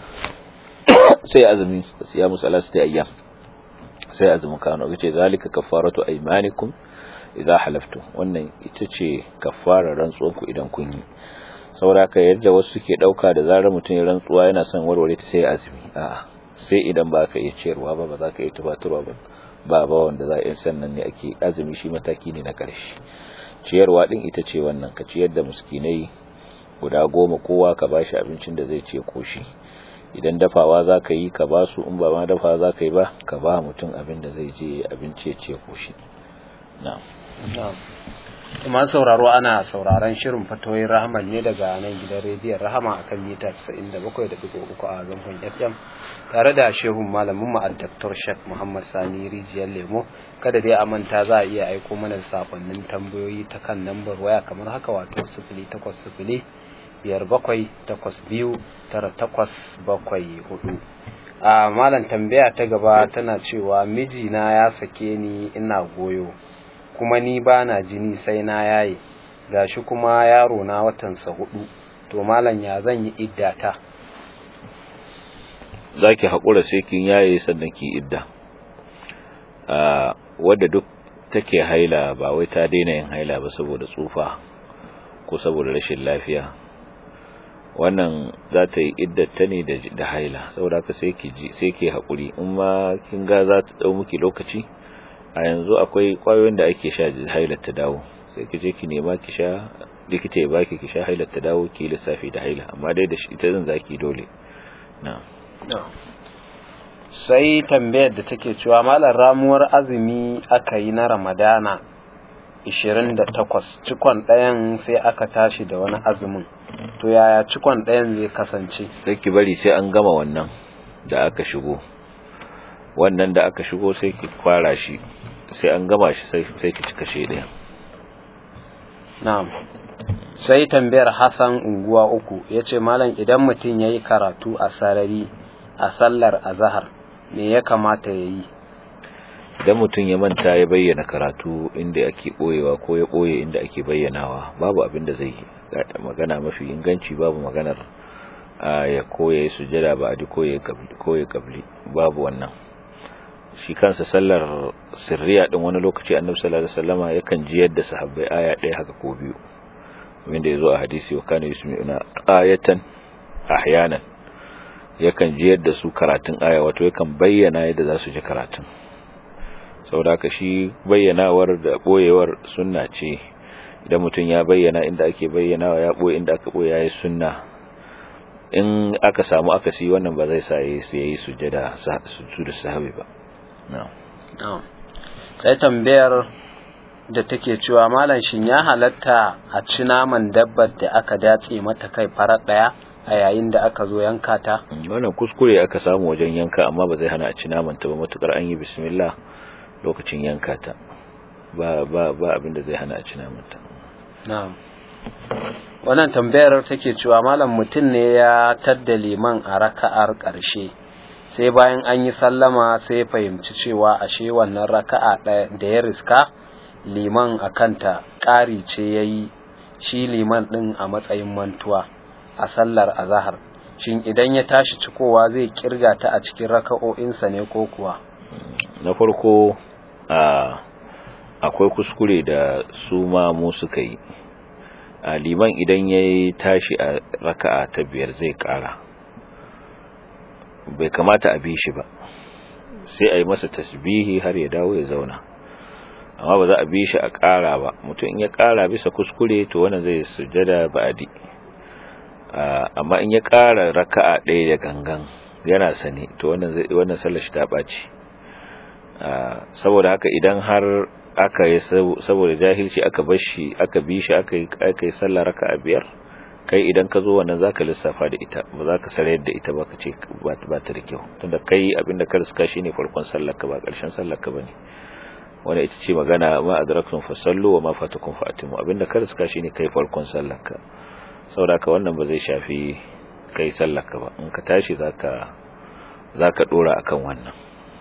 sai azumi ya musu alasti ayyam sai azumin kano yace zalika kaffaratu aymanikum idza halaftu wannan ita ce kaffara rantsuwar ku idan kun yi saboda ka yadda wasu suke dauka da zarar mutum ya rantsuwa yana son warware ta sai azumi a'a sai idan ba ka iya ciyarwa ba ba za ka iya tubaturwa ba ba ba wanda za a yi sannan ne ake azumi shi mataki ne na karshe ciyarwa din ita ce wannan ka ciyar da miskinai guda goma kowa ka bashi abincin da zai ce koshi idan dafawa za ka yi ka ba su in ba ma dafawa za ka yi ba ka ba mutum abin da zai je abinci ya ce koshi na kuma sauraro ana sauraron shirin fatoyin rahman ne daga nan gidan rediyon rahama akan mita 97.3 a zangon fm tare da shehun malamin mu Dr. Sheikh Muhammad Sani Rijiyar Lemo kada dai a manta za a iya aiko mana sakonnin tambayoyi ta kan lambar waya kamar haka wato 0800 biyar bakwai takwas biyu tara takwas bakwai hudu a malam tambaya ta gaba tana cewa mijina ya sake ni ina goyo kuma ni ba na jini sai na yaye gashi kuma yaro na watansa hudu to malam ya zan yi iddata za ki haƙura sai kin yaye sannan ki idda wadda duk take haila ba wai ta daina yin haila ba saboda tsufa ko saboda rashin lafiya wannan za ta yi iddata ne da haila saboda haka sai ki ji sai ki haƙuri in ma kin ga za ta dau miki lokaci a yanzu akwai kwayoyin da ake sha hailar ta dawo sai ki je ki nema ki sha likita ya baki ki sha hailar ta dawo ki lissafi da haila amma dai da ita zan zaki dole na sai tambayar da take cewa malar ramuwar azumi aka yi na ramadana 28 cikon ɗayan sai aka tashi da wani azumin to yaya cikon ɗayan zai kasance sai ki bari sai an gama wannan da aka shigo wannan da aka shigo sai ki fara shi sai an gama shi sai ki cika shi ɗaya na'am sai tambayar Hassan unguwa uku yace malam idan mutum yayi karatu a sarari a sallar azhar me ya kamata yayi idan mutum ya manta ya bayyana karatu inda ake boyewa ko ya boye inda ake bayyanawa babu abin da zai yi magana mafi inganci babu maganar ya koya sujada ba adi koya koya kabli babu wannan shi kansa sallar sirriya din wani lokaci annabi sallallahu alaihi wasallama yakan ji yadda sahabbai aya ɗaya haka ko biyu wanda yazo a hadisi wa kana yusmi'una ayatan ahyanan yakan ji yadda su karatun aya wato yakan bayyana yadda za su ji karatun saboda haka shi bayyanawar da boyewar sunna ce idan mutum ya bayyana inda ake bayyanawa ya boye inda aka boye yayi sunna in aka samu akasi wannan ba zai sa yayi sujada su da sahabi ba sai tambayar da take cewa malam shin ya halatta a ci naman dabbar da aka datse mata kai farar daya a yayin da aka zo yanka ta wannan kuskure aka samu wajen yanka amma ba zai hana a ci naman ta ba matukar an yi bismillah lokacin yanka ta ba ba ba abin da zai hana a ci naman ta na'am wannan tambayar take cewa malam mutum ne ya tadda liman a raka'ar ƙarshe sai bayan an yi sallama sai fahimci cewa ashe wannan raka'a da ya riska liman a kanta ƙari ce ya yi shi liman ɗin a matsayin mantuwa a sallar azahar shin idan ya tashi cikowa zai kirga ta a cikin raka'o'insa ne ko kuwa na farko akwai kuskure da su ma mu suka yi liman idan ya tashi a raka'a ta biyar zai ƙara bai kamata a bi shi ba sai a yi masa tasbihi har ya dawo ya zauna amma ba za a bi shi a ƙara ba mutum in ya ƙara bisa kuskure to wannan zai sujada ba'adi amma in ya ƙara raka'a ɗaya da gangan yana sani to wannan zai wannan sallar shi ta ɓaci saboda haka idan har aka yi saboda jahilci aka bar shi aka bi shi aka yi aka yi sallar raka'a biyar kai idan ka zo wannan zaka lissafa da ita ba za ka sarayar da ita ba ka ce ba ta da kyau tunda kai abinda ka riska shine farkon sallar ka ba ƙarshen sallar ka bane wanda ita ce magana ma adraktum fasallu wa ma fatakum fatimu abinda ka riska shine kai farkon sallar ka saboda ka wannan ba zai shafi kai sallar ka ba in ka tashi zaka zaka dora akan wannan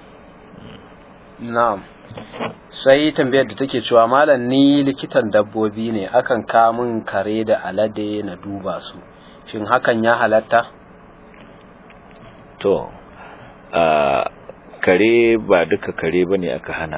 na'am sai tambayar da take cewa malam ni likitan dabbobi ne akan kamun kare da alade na duba su shin hakan ya halatta to a kare ba duka kare bane aka hana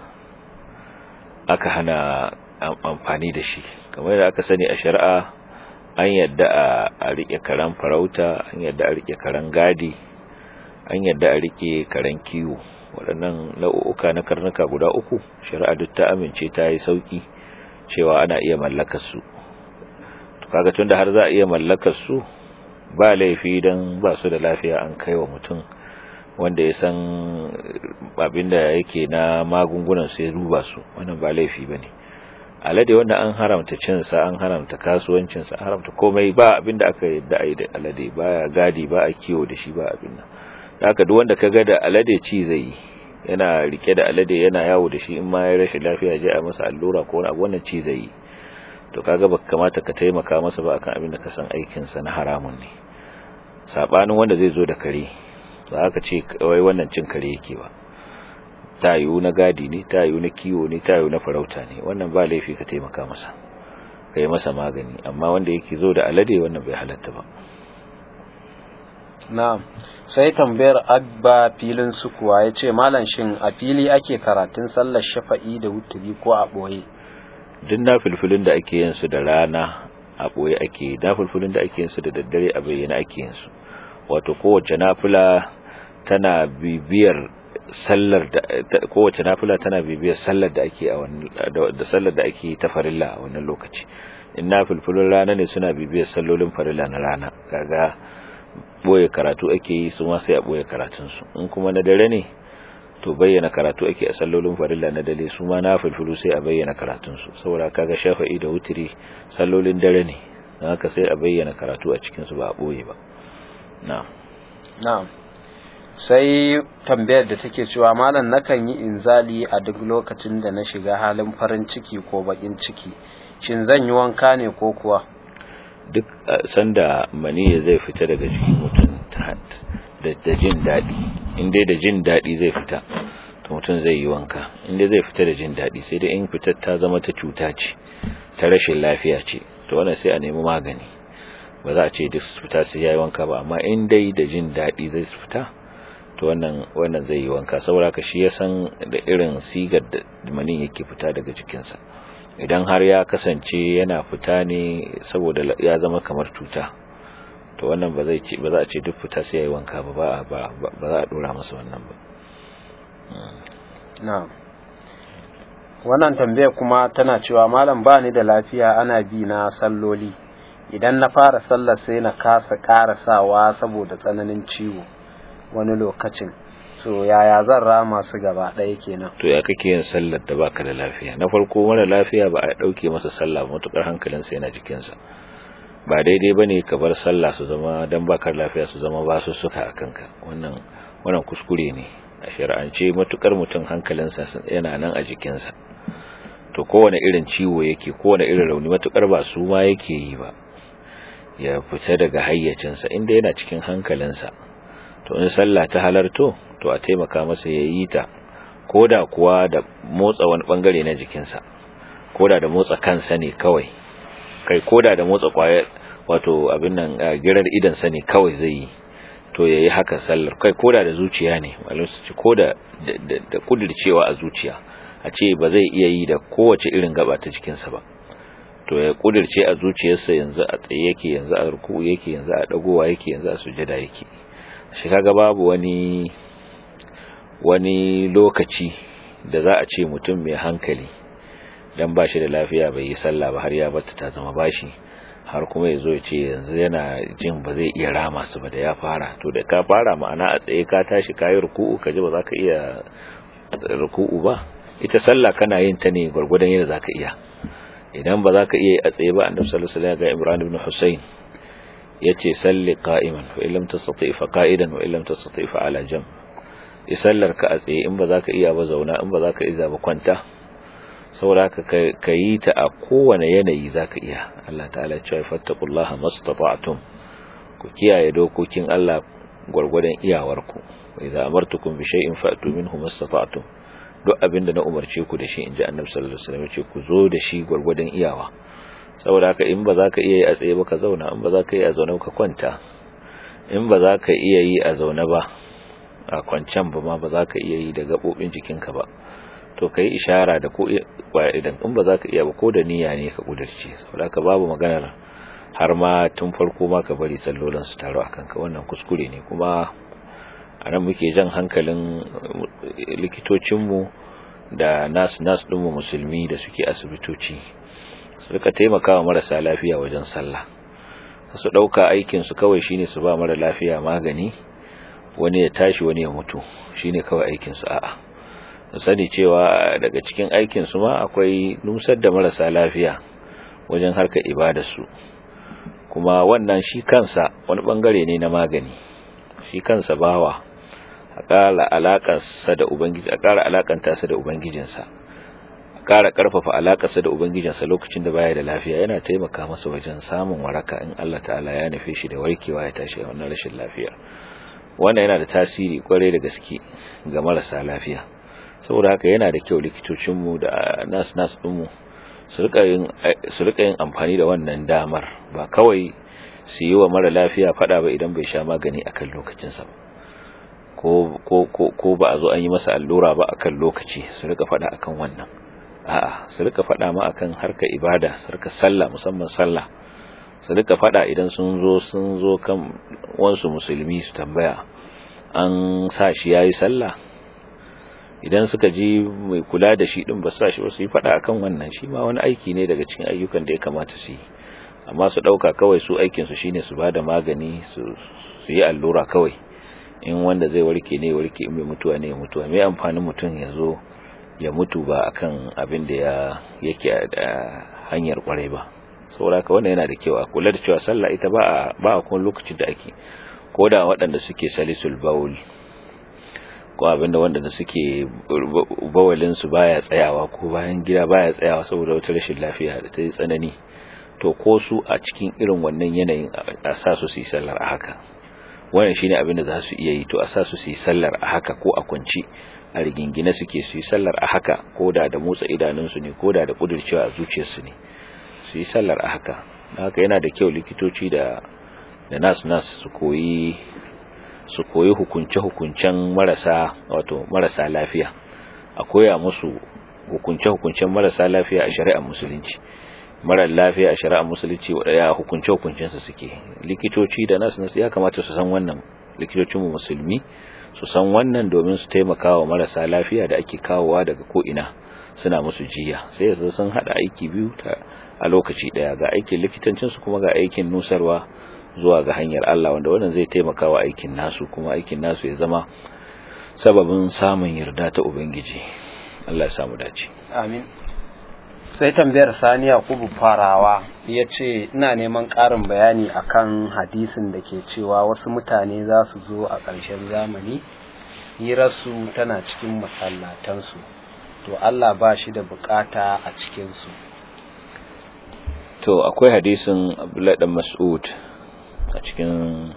aka hana amfani da shi kamar da aka sani a shari'a an yadda a rike karen farauta an yadda a rike karen gadi an yadda a rike karen kiwo waɗannan nau'uka na karnuka guda uku shari'a duk ta amince ta yi sauki cewa ana iya mallakar su kaga tunda har za a iya mallakar su ba laifi dan ba su da lafiya an kai wa mutum wanda ya san abinda yake na magungunan su ya duba su wannan ba laifi bane alade wanda an haramta cin sa an haramta kasuwancin sa haramta komai ba abinda aka yadda ai da alade ba gadi ba a kiwo da shi ba abin nan haka duk wanda kaga da alade ci zai yana rike da alade yana yawo da shi in ma ya rashin lafiya je a masa allura ko wani abu wannan ci zai to kaga baka kamata ka taimaka masa ba akan abin da ka san aikin sa na haramun ne sabanin wanda zai zo da kare ba aka ce wai wannan cin kare yake ba tayu na gadi ne tayu na kiwo ne tayu na farauta ne wannan ba laifi ka taimaka masa kai masa magani amma wanda yake zo da alade wannan bai halatta ba na'am sai tambayar abba filin sukuwa ya ce malam shin a fili ake karatun sallar shafa'i da wuturi ko a ɓoye duk na filfilin da ake yin su da rana a ɓoye ake na filfilin da ake yin su da daddare a bayyana ake yin su wato kowace nafila tana bibiyar sallar da kowace nafila tana bibiyar sallar da ake a wannan da sallar da ake ta farilla a wannan lokaci in na filfilin rana ne suna bibiyar sallolin farilla na rana kaga boye karatu ake yi su ma sai a boye karatunsu in kuma na dare ne to bayyana karatu ake a sallolin farilla na dare su ma na filfilu sai a bayyana karatunsu saboda kaga shafa'i da wutiri sallolin dare ne don haka sai a bayyana karatu a cikinsu ba a boye ba na'am na'am sai tambayar da take cewa malam nakan yi inzali a duk lokacin da na shiga halin farin ciki ko bakin ciki shin zan yi wanka ne ko kuwa duk sanda maniya zai fita daga jikin mutum da jin daɗi inda da jin daɗi zai fita to mutum zai yi wanka inda zai fita da jin daɗi sai dai in fitar ta zama ta cuta ce ta rashin lafiya ce to wannan sai a nemi magani ba za a ce duk fita sai yayi wanka ba amma in dai da jin daɗi zai fita to wannan wannan zai yi wanka saboda ka shi ya san da irin sigar da manin yake fita daga jikinsa idan har ya kasance yana fita ne saboda ya zama kamar cuta to wannan ba zai ce ba za a ce duk fita sai yayi wanka ba ba ba ba za a dora masa wannan ba na'am wannan tambaya kuma tana cewa malam ba ni da lafiya ana bi na salloli idan na fara sallar sai na kasa karasawa saboda tsananin ciwo wani lokacin so yaya zan rama su gaba ɗaya kenan to ya kake yin sallar da baka da lafiya na farko mara lafiya ba a ɗauke masa sallah matukar hankalinsa yana jikinsa ba daidai ba ne ka bar sallah su zama don bakar lafiya su zama ba su suka a kanka wannan wannan kuskure ne a shari'ance matukar mutum hankalinsa yana nan a jikinsa to kowane irin ciwo yake kowane irin rauni matukar ba su ma yake yi ba ya fita daga hayyacinsa inda yana cikin hankalinsa to in sallah ta halarto to a taimaka masa ya yi ta koda kuwa da motsa wani bangare na jikinsa koda da motsa kansa ne kawai kai koda da motsa kwayar wato abin nan girar idansa ne kawai zai yi to ya yi haka sallar kai koda da zuciya ne malum su ce koda da kudircewa a zuciya a ce ba zai iya yi da kowace irin gaba ta jikinsa ba to ya kudirce a zuciyarsa yanzu a tsaye yake yanzu a ruku yake yanzu a dagowa yake yanzu a sujada yake shi kaga babu wani wani lokaci da za a ce mutum mai hankali dan ba shi da lafiya bai yi sallah ba har ya bata ta zama bashi har kuma ya zo ya ce yanzu yana jin ba zai iya rama su ba da ya fara to da ka fara ma'ana a tsaye ka tashi ka yi ruku'u ka ji ba za ka iya ruku'u ba ita sallah kana yin ta ne gwargwadon yadda za ka iya idan ba za ka iya a tsaye ba annabi sallallahu alaihi wasallam ga Imran ibn Husayn yace salli qa'iman fa illam tastati fa qa'idan wa illam tastati fa ala jam sallar ka a tsaye in ba za ka iya ba zauna in ba za ka iya ba kwanta saboda haka ka yi ta a kowane yanayi za ka iya Allah ta'ala cewa fattakullaha mastata'tum ku kiyaye dokokin Allah gwargwadon iyawarku wa idza amartukum bi shay'in fa'tu minhu mastata'tum duk abinda na umarce ku da shi inji Annabi sallallahu alaihi wasallam ce ku zo da shi gwargwadon iyawa saboda haka in ba za ka iya yi a tsaye ba ka zauna in ba za ka yi a zaune ka kwanta in ba za ka iya yi a zaune ba a kwancan ba ma ba za ka iya yi da gabobin jikinka ba to kai ishara da ko idan in ba za ka iya ba ko da niyya ne ka kudirce saboda ka babu maganar har ma tun farko ma ka bari sallolin su taro akan ka wannan kuskure ne kuma a nan muke jan hankalin likitocinmu da nas nas ɗinmu musulmi da suke asibitoci su rika taimakawa marasa lafiya wajen sallah su ɗauka aikinsu kawai shine su ba mara lafiya magani wani ya tashi wani ya mutu shine kawai aikinsu a'a su sani cewa daga cikin aikinsu ma akwai nusar da marasa lafiya wajen harkar ibadarsu kuma wannan shi kansa wani bangare ne na magani shi kansa bawa a ƙara alaƙarsa da ubangiji a ƙara alaƙanta sa da ubangijinsa a ƙara ƙarfafa alaƙarsa da ubangijinsa lokacin da baya da lafiya yana taimaka masa wajen samun waraka in Allah ta'ala ya nufe shi da warkewa ya tashi a wannan rashin lafiyar wannan yana da tasiri kwarai da gaske ga marasa lafiya saboda haka yana da kyau likitocinmu da nas-nas ɗinmu su rika yin amfani da wannan damar ba kawai su yi wa mara lafiya fada ba idan bai sha magani akan lokacinsa ba ko ba a zo an yi masa allura ba akan lokaci su rika fada akan wannan a'a su rika fada ma akan harkar ibada su rika sallah musamman sallah su rika fada idan sun zo sun zo kan wansu musulmi su tambaya an sa shi yayi sallah idan suka ji mai kula da shi din ba sa shi ba su yi fada akan wannan shi ma wani aiki ne daga cikin ayyukan da ya kamata su yi amma su dauka kawai su aikin su shine su bada magani su su yi allura kawai in wanda zai warke ne warke in mai mutuwa ne ya mutuwa mai amfanin mutum ya zo ya mutu ba akan abin da ya yake da hanyar kwarai ba saboda haka wannan yana da kyau a kula da cewa sallah ita ba a ba a kuma lokacin da ake koda waɗanda suke salisul baul ko abinda wanda suke bawalin su baya tsayawa ko bayan gida baya tsayawa saboda wata rashin lafiya da ta yi tsanani to ko su a cikin irin wannan yanayin a sa su su yi sallar a haka wannan shine abin da za su iya yi to a sa su su yi sallar a haka ko a kunci a rigingine suke su yi sallar a haka ko da da motsa idanunsu ne ko da da kudurcewa a zuciyarsu ne su yi sallar a haka haka yana da kyau likitoci da da nas nas su koyi su koyi hukunce-hukuncen marasa wato marasa lafiya a koya musu hukunce-hukuncen marasa lafiya a shari'ar musulunci marar lafiya a shari'ar musulunci wadaya hukunce-hukuncensu suke likitoci da nasu nasu ya kamata su san wannan likitocinmu musulmi su san wannan domin su taimaka wa marasa lafiya da ake kawowa daga ko'ina suna musu jiya sai su sun haɗa aiki biyu a lokaci ɗaya ga aikin likitancinsu kuma ga aikin nusarwa zuwa ga hanyar Allah wanda wannan zai taimaka wa aikin nasu kuma aikin nasu ya zama sababin samun yarda ta ubangiji Allah ya samu dace amin sai tambayar sani yakubu farawa ya ce ina neman ƙarin bayani akan hadisin da ke cewa wasu mutane za su zo a ƙarshen zamani hirarsu tana cikin masallatansu to Allah ba shi da bukata a cikinsu to akwai hadisin abdullahi dan mas'ud a cikin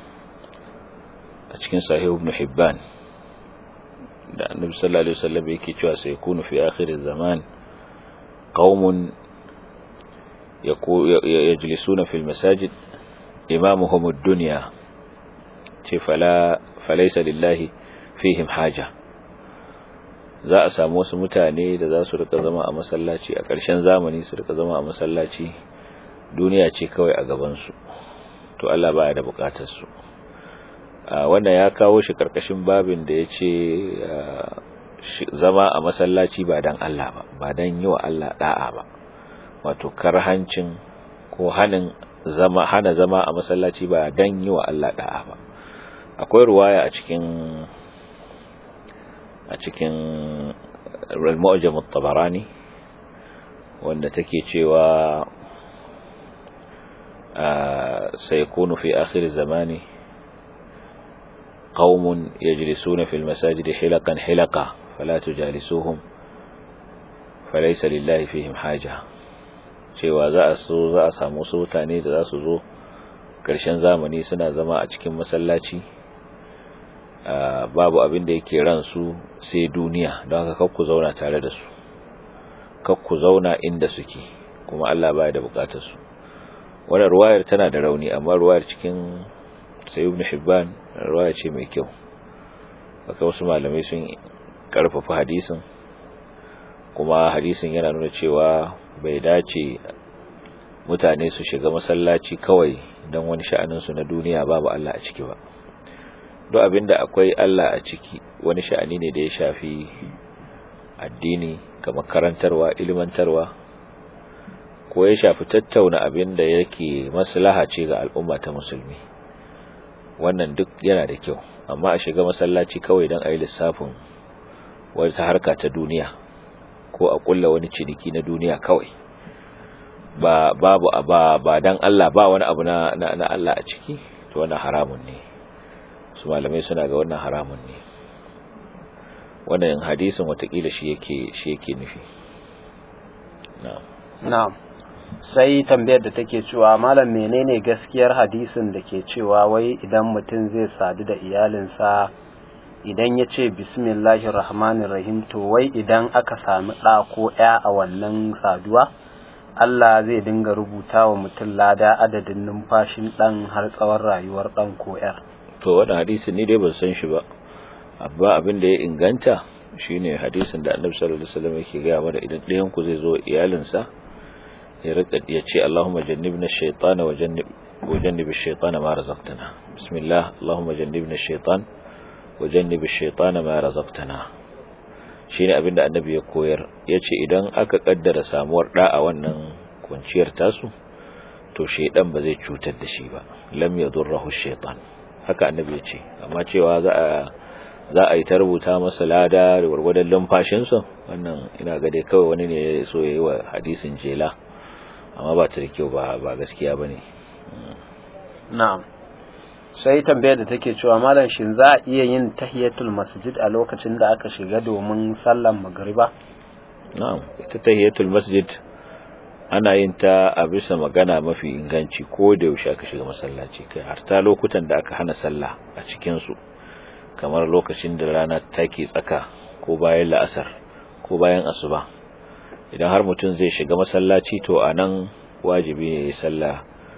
a cikin sahih ibn hibban da annabi sallallahu alaihi wasallam yake cewa sai kunu fi akhir zaman qaumun yajlisuna fil masajid imamuhum ad-dunya ce fala falaysa lillahi fihim haja za a samu wasu mutane da za su rika zama a masallaci a ƙarshen zamani su rika zama a masallaci duniya ce kawai a gabansu to Allah baya da bukatar su wannan ya kawo shi karkashin babin da ya ce zama a masallaci ba don Allah ba ba don yi wa Allah da'a ba wato karhancin ko hanin zama hana zama a masallaci ba don yi wa Allah da'a ba akwai ruwaya a cikin a cikin al-mu'jam at-tabarani wanda take cewa سيكون في آخر الزمان قوم يجلسون في المساجد حلقا حلقا فلا تجالسوهم فليس لله فيهم حاجة cewa za a so za a samu wasu mutane da za su zo ƙarshen zamani suna zama a cikin masallaci babu abin da yake ransu sai duniya don haka kakku zauna tare da su kakku zauna inda suke kuma Allah baya da bukatar su wannan ruwayar tana da rauni amma ruwayar cikin sayyid ibn hibban ruwaya ce mai kyau haka wasu malamai sun karfafa hadisin kuma hadisin yana nuna cewa bai dace mutane su shiga masallaci kawai don wani sha'aninsu na duniya babu Allah a ciki ba duk abinda akwai Allah a ciki wani sha'ani ne da ya shafi addini kamar karantarwa ilmantarwa ko ya shafi tattauna abin da yake maslaha ce ga al'umma ta musulmi wannan duk yana da kyau amma a shiga masallaci kawai don a yi lissafin wata harka ta duniya ko a kulla wani ciniki na duniya kawai ba babu ba ba dan Allah ba wani abu na na, Allah a ciki to wannan haramun ne su malamai suna ga wannan haramun ne wannan hadisin watakila shi yake shi yake nufi na'am na'am sai tambayar da take cewa malam menene gaskiyar hadisin da ke cewa wai idan mutum zai sadu da iyalinsa idan ya ce bismillahir rahmanir rahim to wai idan aka sami ɗa ko ya a wannan saduwa Allah zai dinga rubuta wa mutum lada adadin numfashin ɗan har tsawon rayuwar ɗan ko ‘yar. To, wani hadisin ni dai ban san shi ba, abba abin da ya inganta shi ne hadisin da annabi sallallahu Alaihi wasallam yake gaya mana idan ɗayanku zai zo iyalinsa ya rika ya ce Allahumma jannibna shaytana wa jannibi shaytana ma razaqtana. Bismillah, Allahumma jannibna shaytan wa jannibi shaytana ma razaqtana. shine abin da annabi ya koyar yace idan aka kaddara samuwar da a wannan kunciyar tasu to shaydan ba zai cutar da shi ba lam yadurruhu shaytan haka annabi ya ce amma cewa za a za a yi ta rubuta masa lada da gwargwadon lumfashin sa wannan ina ga dai kawai wani ne ya so yayi wa hadisin jela amma ba ta da kyau ba ba gaskiya bane na'am sai tambayar da take cewa malam shin za a iya yin tahiyatul masjid a lokacin da aka shiga domin sallan magriba na'am ita tahiyatul masjid ana yin ta a bisa magana mafi inganci ko da yaushe aka shiga masallaci kai har ta lokutan da aka hana sallah a cikin su kamar lokacin da rana take tsaka ko bayan la'asar ko bayan asuba idan har mutum zai shiga masallaci to anan wajibi ne ya sallah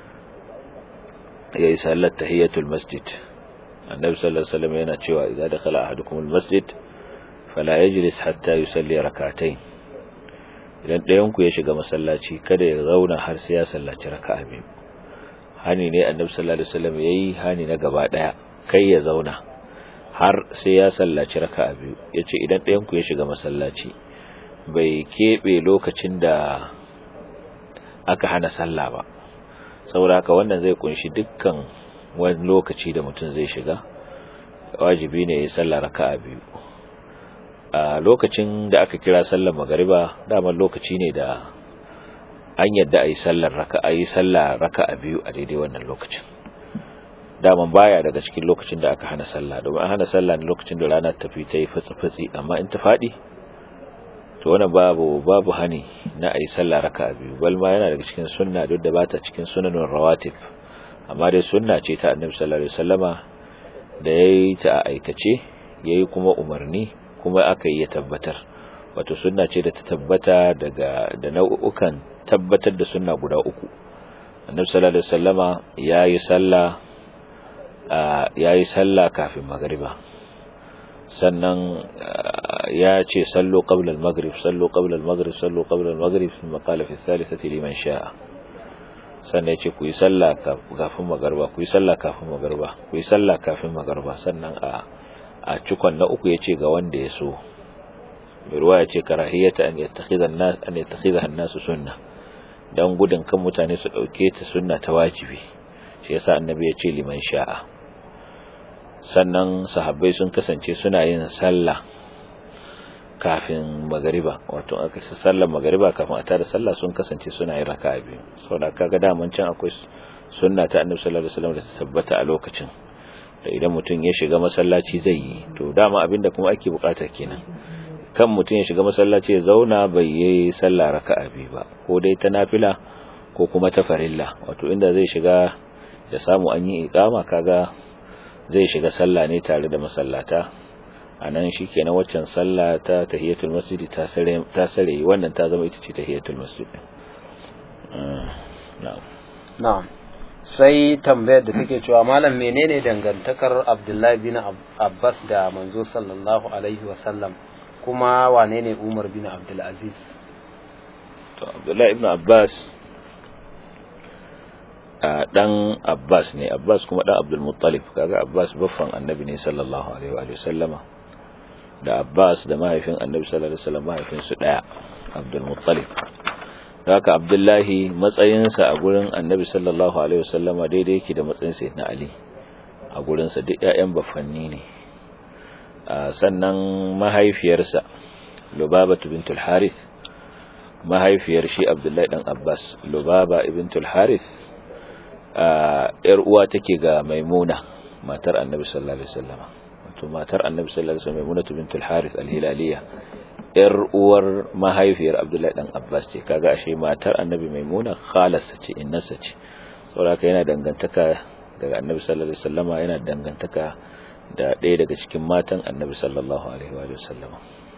yayi sallar tahiyatul masjid annabi sallallahu alaihi wasallam yana cewa idza dakhala ahadukum almasjid fala yajlis hatta yusalli rak'atayn idan ɗayan ku ya shiga masallaci kada ya zauna har sai ya sallaci raka'a biyu hani ne annabi sallallahu alaihi wasallam yayi hani na gaba daya kai ya zauna har sai ya sallaci raka'a biyu yace idan ɗayan ku ya shiga masallaci bai kebe lokacin da aka hana sallah ba saboda haka wannan zai kunshi dukkan wani lokaci da mutum zai shiga wajibi ne ya sallah raka'a biyu a lokacin da aka kira sallar magariba daman lokaci ne da an yadda a yi sallar raka'a yi sallah raka'a biyu a daidai wannan lokacin daman baya daga cikin lokacin da aka hana sallah domin an hana sallah ne lokacin da rana tafi ta yi fatsi-fatsi amma in ta faɗi to wannan babu babu hani na ayi sallah raka'a biyu bal ma yana daga cikin sunna duk da bata cikin sunanin rawatib amma dai sunna ce ta annabi sallallahu alaihi wasallama da yayi ta a aikace yayi kuma umarni kuma aka yi ya tabbatar wato sunna ce da ta tabbata daga da nau'ukan tabbatar da sunna guda uku annabi sallallahu alaihi wasallama yayi sallah yayi sallah kafin magriba sannan ya ce sallo qabla al-maghrib sallo qabla al-maghrib sallo qabla al-maghrib thumma qala fi thalithati liman sha'a sannan ya ce ku yi sallah kafin magarba ku yi sallah kafin magarba ku yi sallah kafin magarba sannan a a cikon na uku ya ce ga wanda ya so mai ruwa ya ce karahiyata an yattakhidha an-nas an yattakhidha an-nas sunna dan gudun kan mutane su dauke ta sunna ta wajibi shi yasa annabi ya ce liman sha'a sannan sahabbai sun kasance suna yin sallah kafin magariba wato aka ci sallar magariba kafin a tada sallah sun kasance suna yin raka'a biyu saboda kaga daman can akwai sunna ta annabi sallallahu alaihi wasallam da ta tabbata a lokacin da idan mutum ya shiga masallaci zai yi to dama abinda kuma ake bukata kenan kan mutum ya shiga masallaci ya zauna bai yi sallah raka'a biyu ba ko dai ta nafila ko kuma ta farilla wato inda zai shiga ya samu an yi iqama kaga zai shiga sallah ne tare da masallata a nan shi kenan waccan sallah ta tahiyatul masjid ta sare ta sare wannan ta zama ita ce tahiyatul masjid na'am na'am sai tambayar da take cewa malam menene dangantakar Abdullahi bin Abbas da manzo sallallahu alaihi wa sallam kuma wane ne Umar bin Abdul Aziz to Abdullahi ibn Abbas dan Abbas ne Abbas kuma dan Abdul Muttalib kaga Abbas baffan annabi ne sallallahu alaihi wa sallama da Abbas da mahaifin annabi sallallahu alaihi wasallam mahaifin su daya Abdul Muttalib haka Abdullahi matsayinsa a gurin annabi sallallahu alaihi wasallama daidai yake da matsayin sayyidina Ali a gurin sa duk ƴaƴan baffanni ne sannan mahaifiyarsa Lubaba bintul Harith mahaifiyar shi Abdullahi dan Abbas Lubaba bintul Harith ‘yar uwa take ga maimuna matar annabi sallallahu alaihi wasallama wato matar annabi sallallahu alaihi wasallam maimuna bintul harith al-hilaliya ‘yar uwar mahaifiyar abdullahi dan abbas ce kaga ashe matar annabi maimuna khalarsa ce innarsa ce saboda yana dangantaka daga annabi sallallahu alaihi wasallama yana dangantaka da ɗaya daga cikin matan annabi sallallahu alaihi wa sallama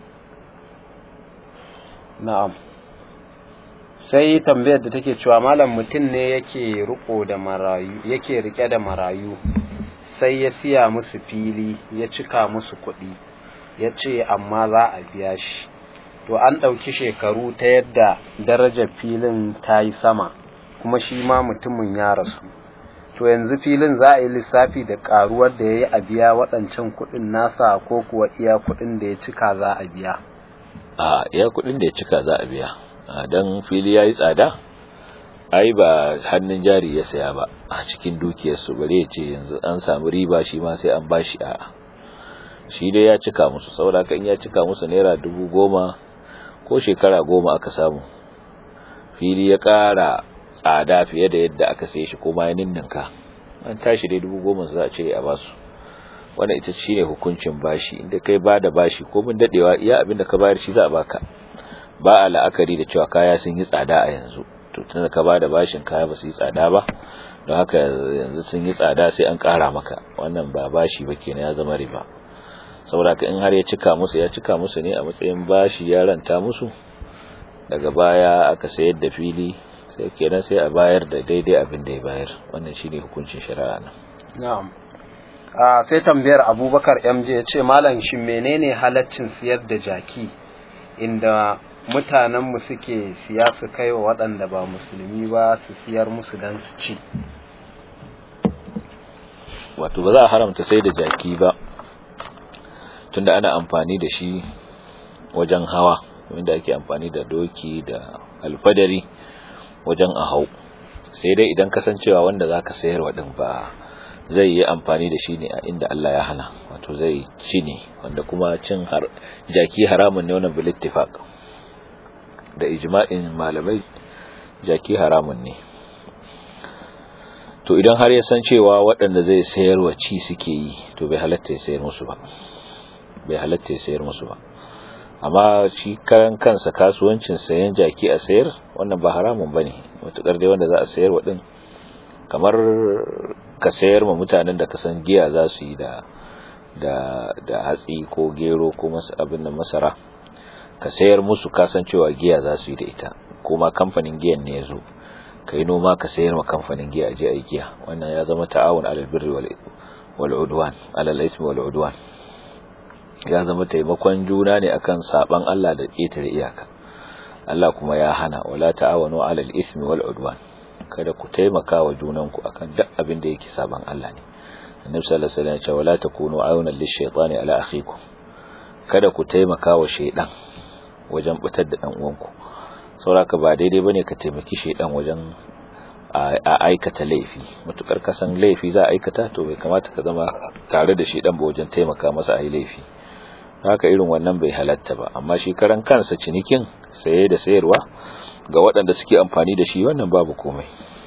na'am sai tambayar da take cewa malam mutum ne yake riko da marayu yake rike da marayu sai ya siya musu fili ya cika musu kuɗi ya ce amma za a biya shi to an ɗauki shekaru ta yadda darajar filin ta yi sama kuma shi ma mutumin ya rasu to yanzu filin za a yi lissafi da ƙaruwar da ya yi a biya waɗancan kuɗin nasa ko kuwa iya kuɗin da ya cika za a biya a iya kuɗin da ya cika za a biya don fili ya yi tsada ai ba hannun jari ya saya ba a cikin dukiyarsu bare ya ce yanzu an samu riba shi ma sai an bashi a shi dai ya cika musu saboda haka in ya cika musu naira dubu goma ko shekara goma aka samu fili ya ƙara tsada fiye da yadda aka saye shi ko ma ya ninninka an tashi dai dubu goma za a cire a basu wannan ita shine hukuncin bashi inda kai ba da bashi ko mun dadewa iya abin da ka bayar shi za a baka ba a la'akari da cewa kaya sun yi tsada a yanzu to tunda ka ba da bashin kaya ba su yi tsada ba don haka yanzu sun yi tsada sai an ƙara maka wannan ba bashi ba kenan ya zama riba saboda ka in har ya cika musu ya cika musu ne a matsayin bashi ya ranta musu daga baya aka sayar da fili sai kenan sai a bayar da daidai abin da ya bayar wannan shine hukuncin shari'a nan na'am a sai tambayar Abubakar MJ ya ce malam shin menene halaccin siyar da jaki inda mutanenmu suke siya su kai wa waɗanda ba musulmi ba su siyar musu don su ci wato ba za a haramta sai da jaki ba tunda ana amfani da shi wajen hawa wanda ake amfani da doki da alfadari wajen a hau sai dai idan kasancewa wanda za ka sayar waɗin ba zai yi amfani da shi ne a inda Allah ya hana wato zai ci ne wanda kuma cin jaki haramun ne wannan bilittifaq da ijma'in malamai jaki haramun ne to idan har ya san cewa waɗanda zai sayar wa ci suke yi to bai halatta ya sayar musu ba bai halatta ya sayar musu ba amma shi karan kansa kasuwancin sayan jaki a sayar wannan ba haramun bane matukar dai wanda za a sayar wa din kamar ka sayar ma mutanen da ka san giya za su yi da da da hatsi ko gero ko abin da masara ka sayar musu kasancewa giya za su yi da ita kuma kamfanin giyan ne ya zo ka yi noma ka sayar ma kamfanin giya a je a giya wannan ya zama ta'awun alal birri wal udwan alal ismi wal udwan ya zama taimakon juna ne akan saban Allah da ƙetare iyaka Allah kuma ya hana wala ta'awanu alal ismi wal udwan kada ku taimaka wa junanku akan duk abin da yake saban Allah ne annabi sallallahu alaihi wasallam ya ce wala takunu ayunan lishaytani ala akhikum kada ku taimaka wa shaydan wajen butar da dan uwanku sauraka ba daidai bane ka taimaki shaydan wajen a aikata laifi matukar kasan laifi za a aikata to bai kamata ka zama tare da shaydan ba wajen taimaka masa a yi laifi haka irin wannan bai halatta ba amma shi karan kansa cinikin saye da sayarwa ga waɗanda suke amfani da shi wannan babu komai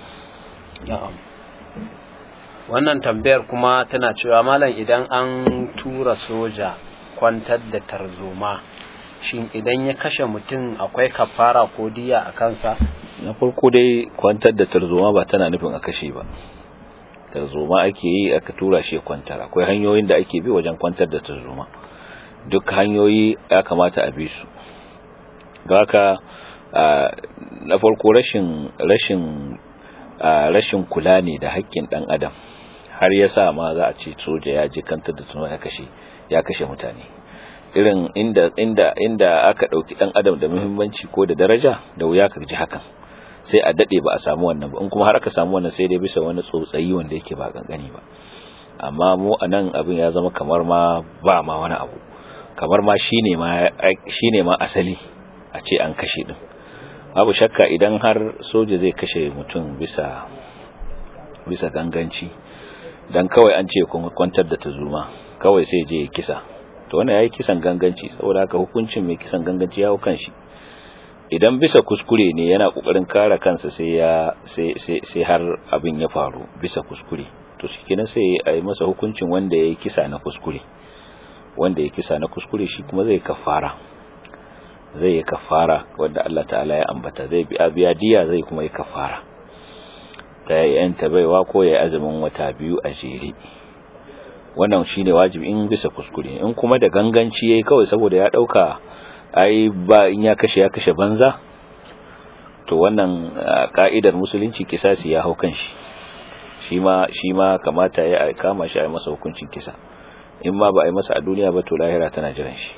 wannan tambayar kuma tana cewa malam idan an tura soja kwantar da tarzoma shin idan ya kashe mutum akwai kafara ko diya a kansa na farko dai kwantar da tarzoma ba tana nufin a kashe ba tarzoma ake yi aka tura shi kwantar akwai hanyoyin da ake bi wajen kwantar da tarzoma duk hanyoyi ya kamata a bi su don haka na farko rashin rashin rashin kula ne da haƙƙin ɗan adam har ya sa ma za a ce soja ya je kantar da tuno ya kashe ya kashe mutane irin inda inda inda aka ɗauki ɗan adam da muhimmanci ko da daraja da wuya ka ji hakan sai a daɗe ba a samu wannan ba in kuma har aka samu wannan sai dai bisa wani tsotsayi wanda yake ba kankani ba amma mu a nan abin ya zama kamar ma ba ma wani abu kamar ma shine ma shine ma asali a ce an kashe din babu shakka idan har soja zai kashe mutum bisa bisa ganganci dan kawai an ce kwantar da tazuma kawai sai je kisa to wannan yayi kisan ganganci saboda haka hukuncin mai kisan ganganci ya kan shi idan bisa kuskure ne yana kokarin kare kansa sai ya sai sai sai har abin ya faru bisa kuskure to shikenan sai a yi masa hukuncin wanda yayi kisa na kuskure wanda ya kisa na kuskure shi kuma zai kafara zai yi kafara wanda Allah ta'ala ya ambata zai biya diya zai kuma yi kafara ta yanta baiwa ko ya azumin wata biyu a jere wannan shine wajibi in bisa kuskure in kuma da ganganci yayi kawai saboda ya dauka ai ba in ya kashe ya kashe banza to wannan ka'idar musulunci kisasi ya hau kan shi shi ma shi ma kamata ya kama shi a masa hukuncin kisa in ma ba a yi masa a duniya ba to lahira tana jiran shi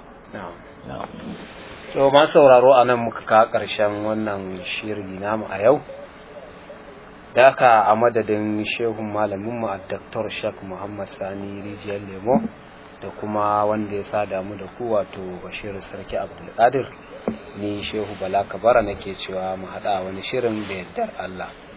so ma sauraro a nan muka kawo ƙarshen wannan shiri namu a yau da aka a madadin shehun malaminmu a Dr. Shak Muhammad Sani Rijiyar Lemo da kuma wanda ya sa damu da ku wato Bashir Sarki Abdulkadir ni Shehu Bala Kabara nake cewa mu haɗa wani shirin da yardar Allah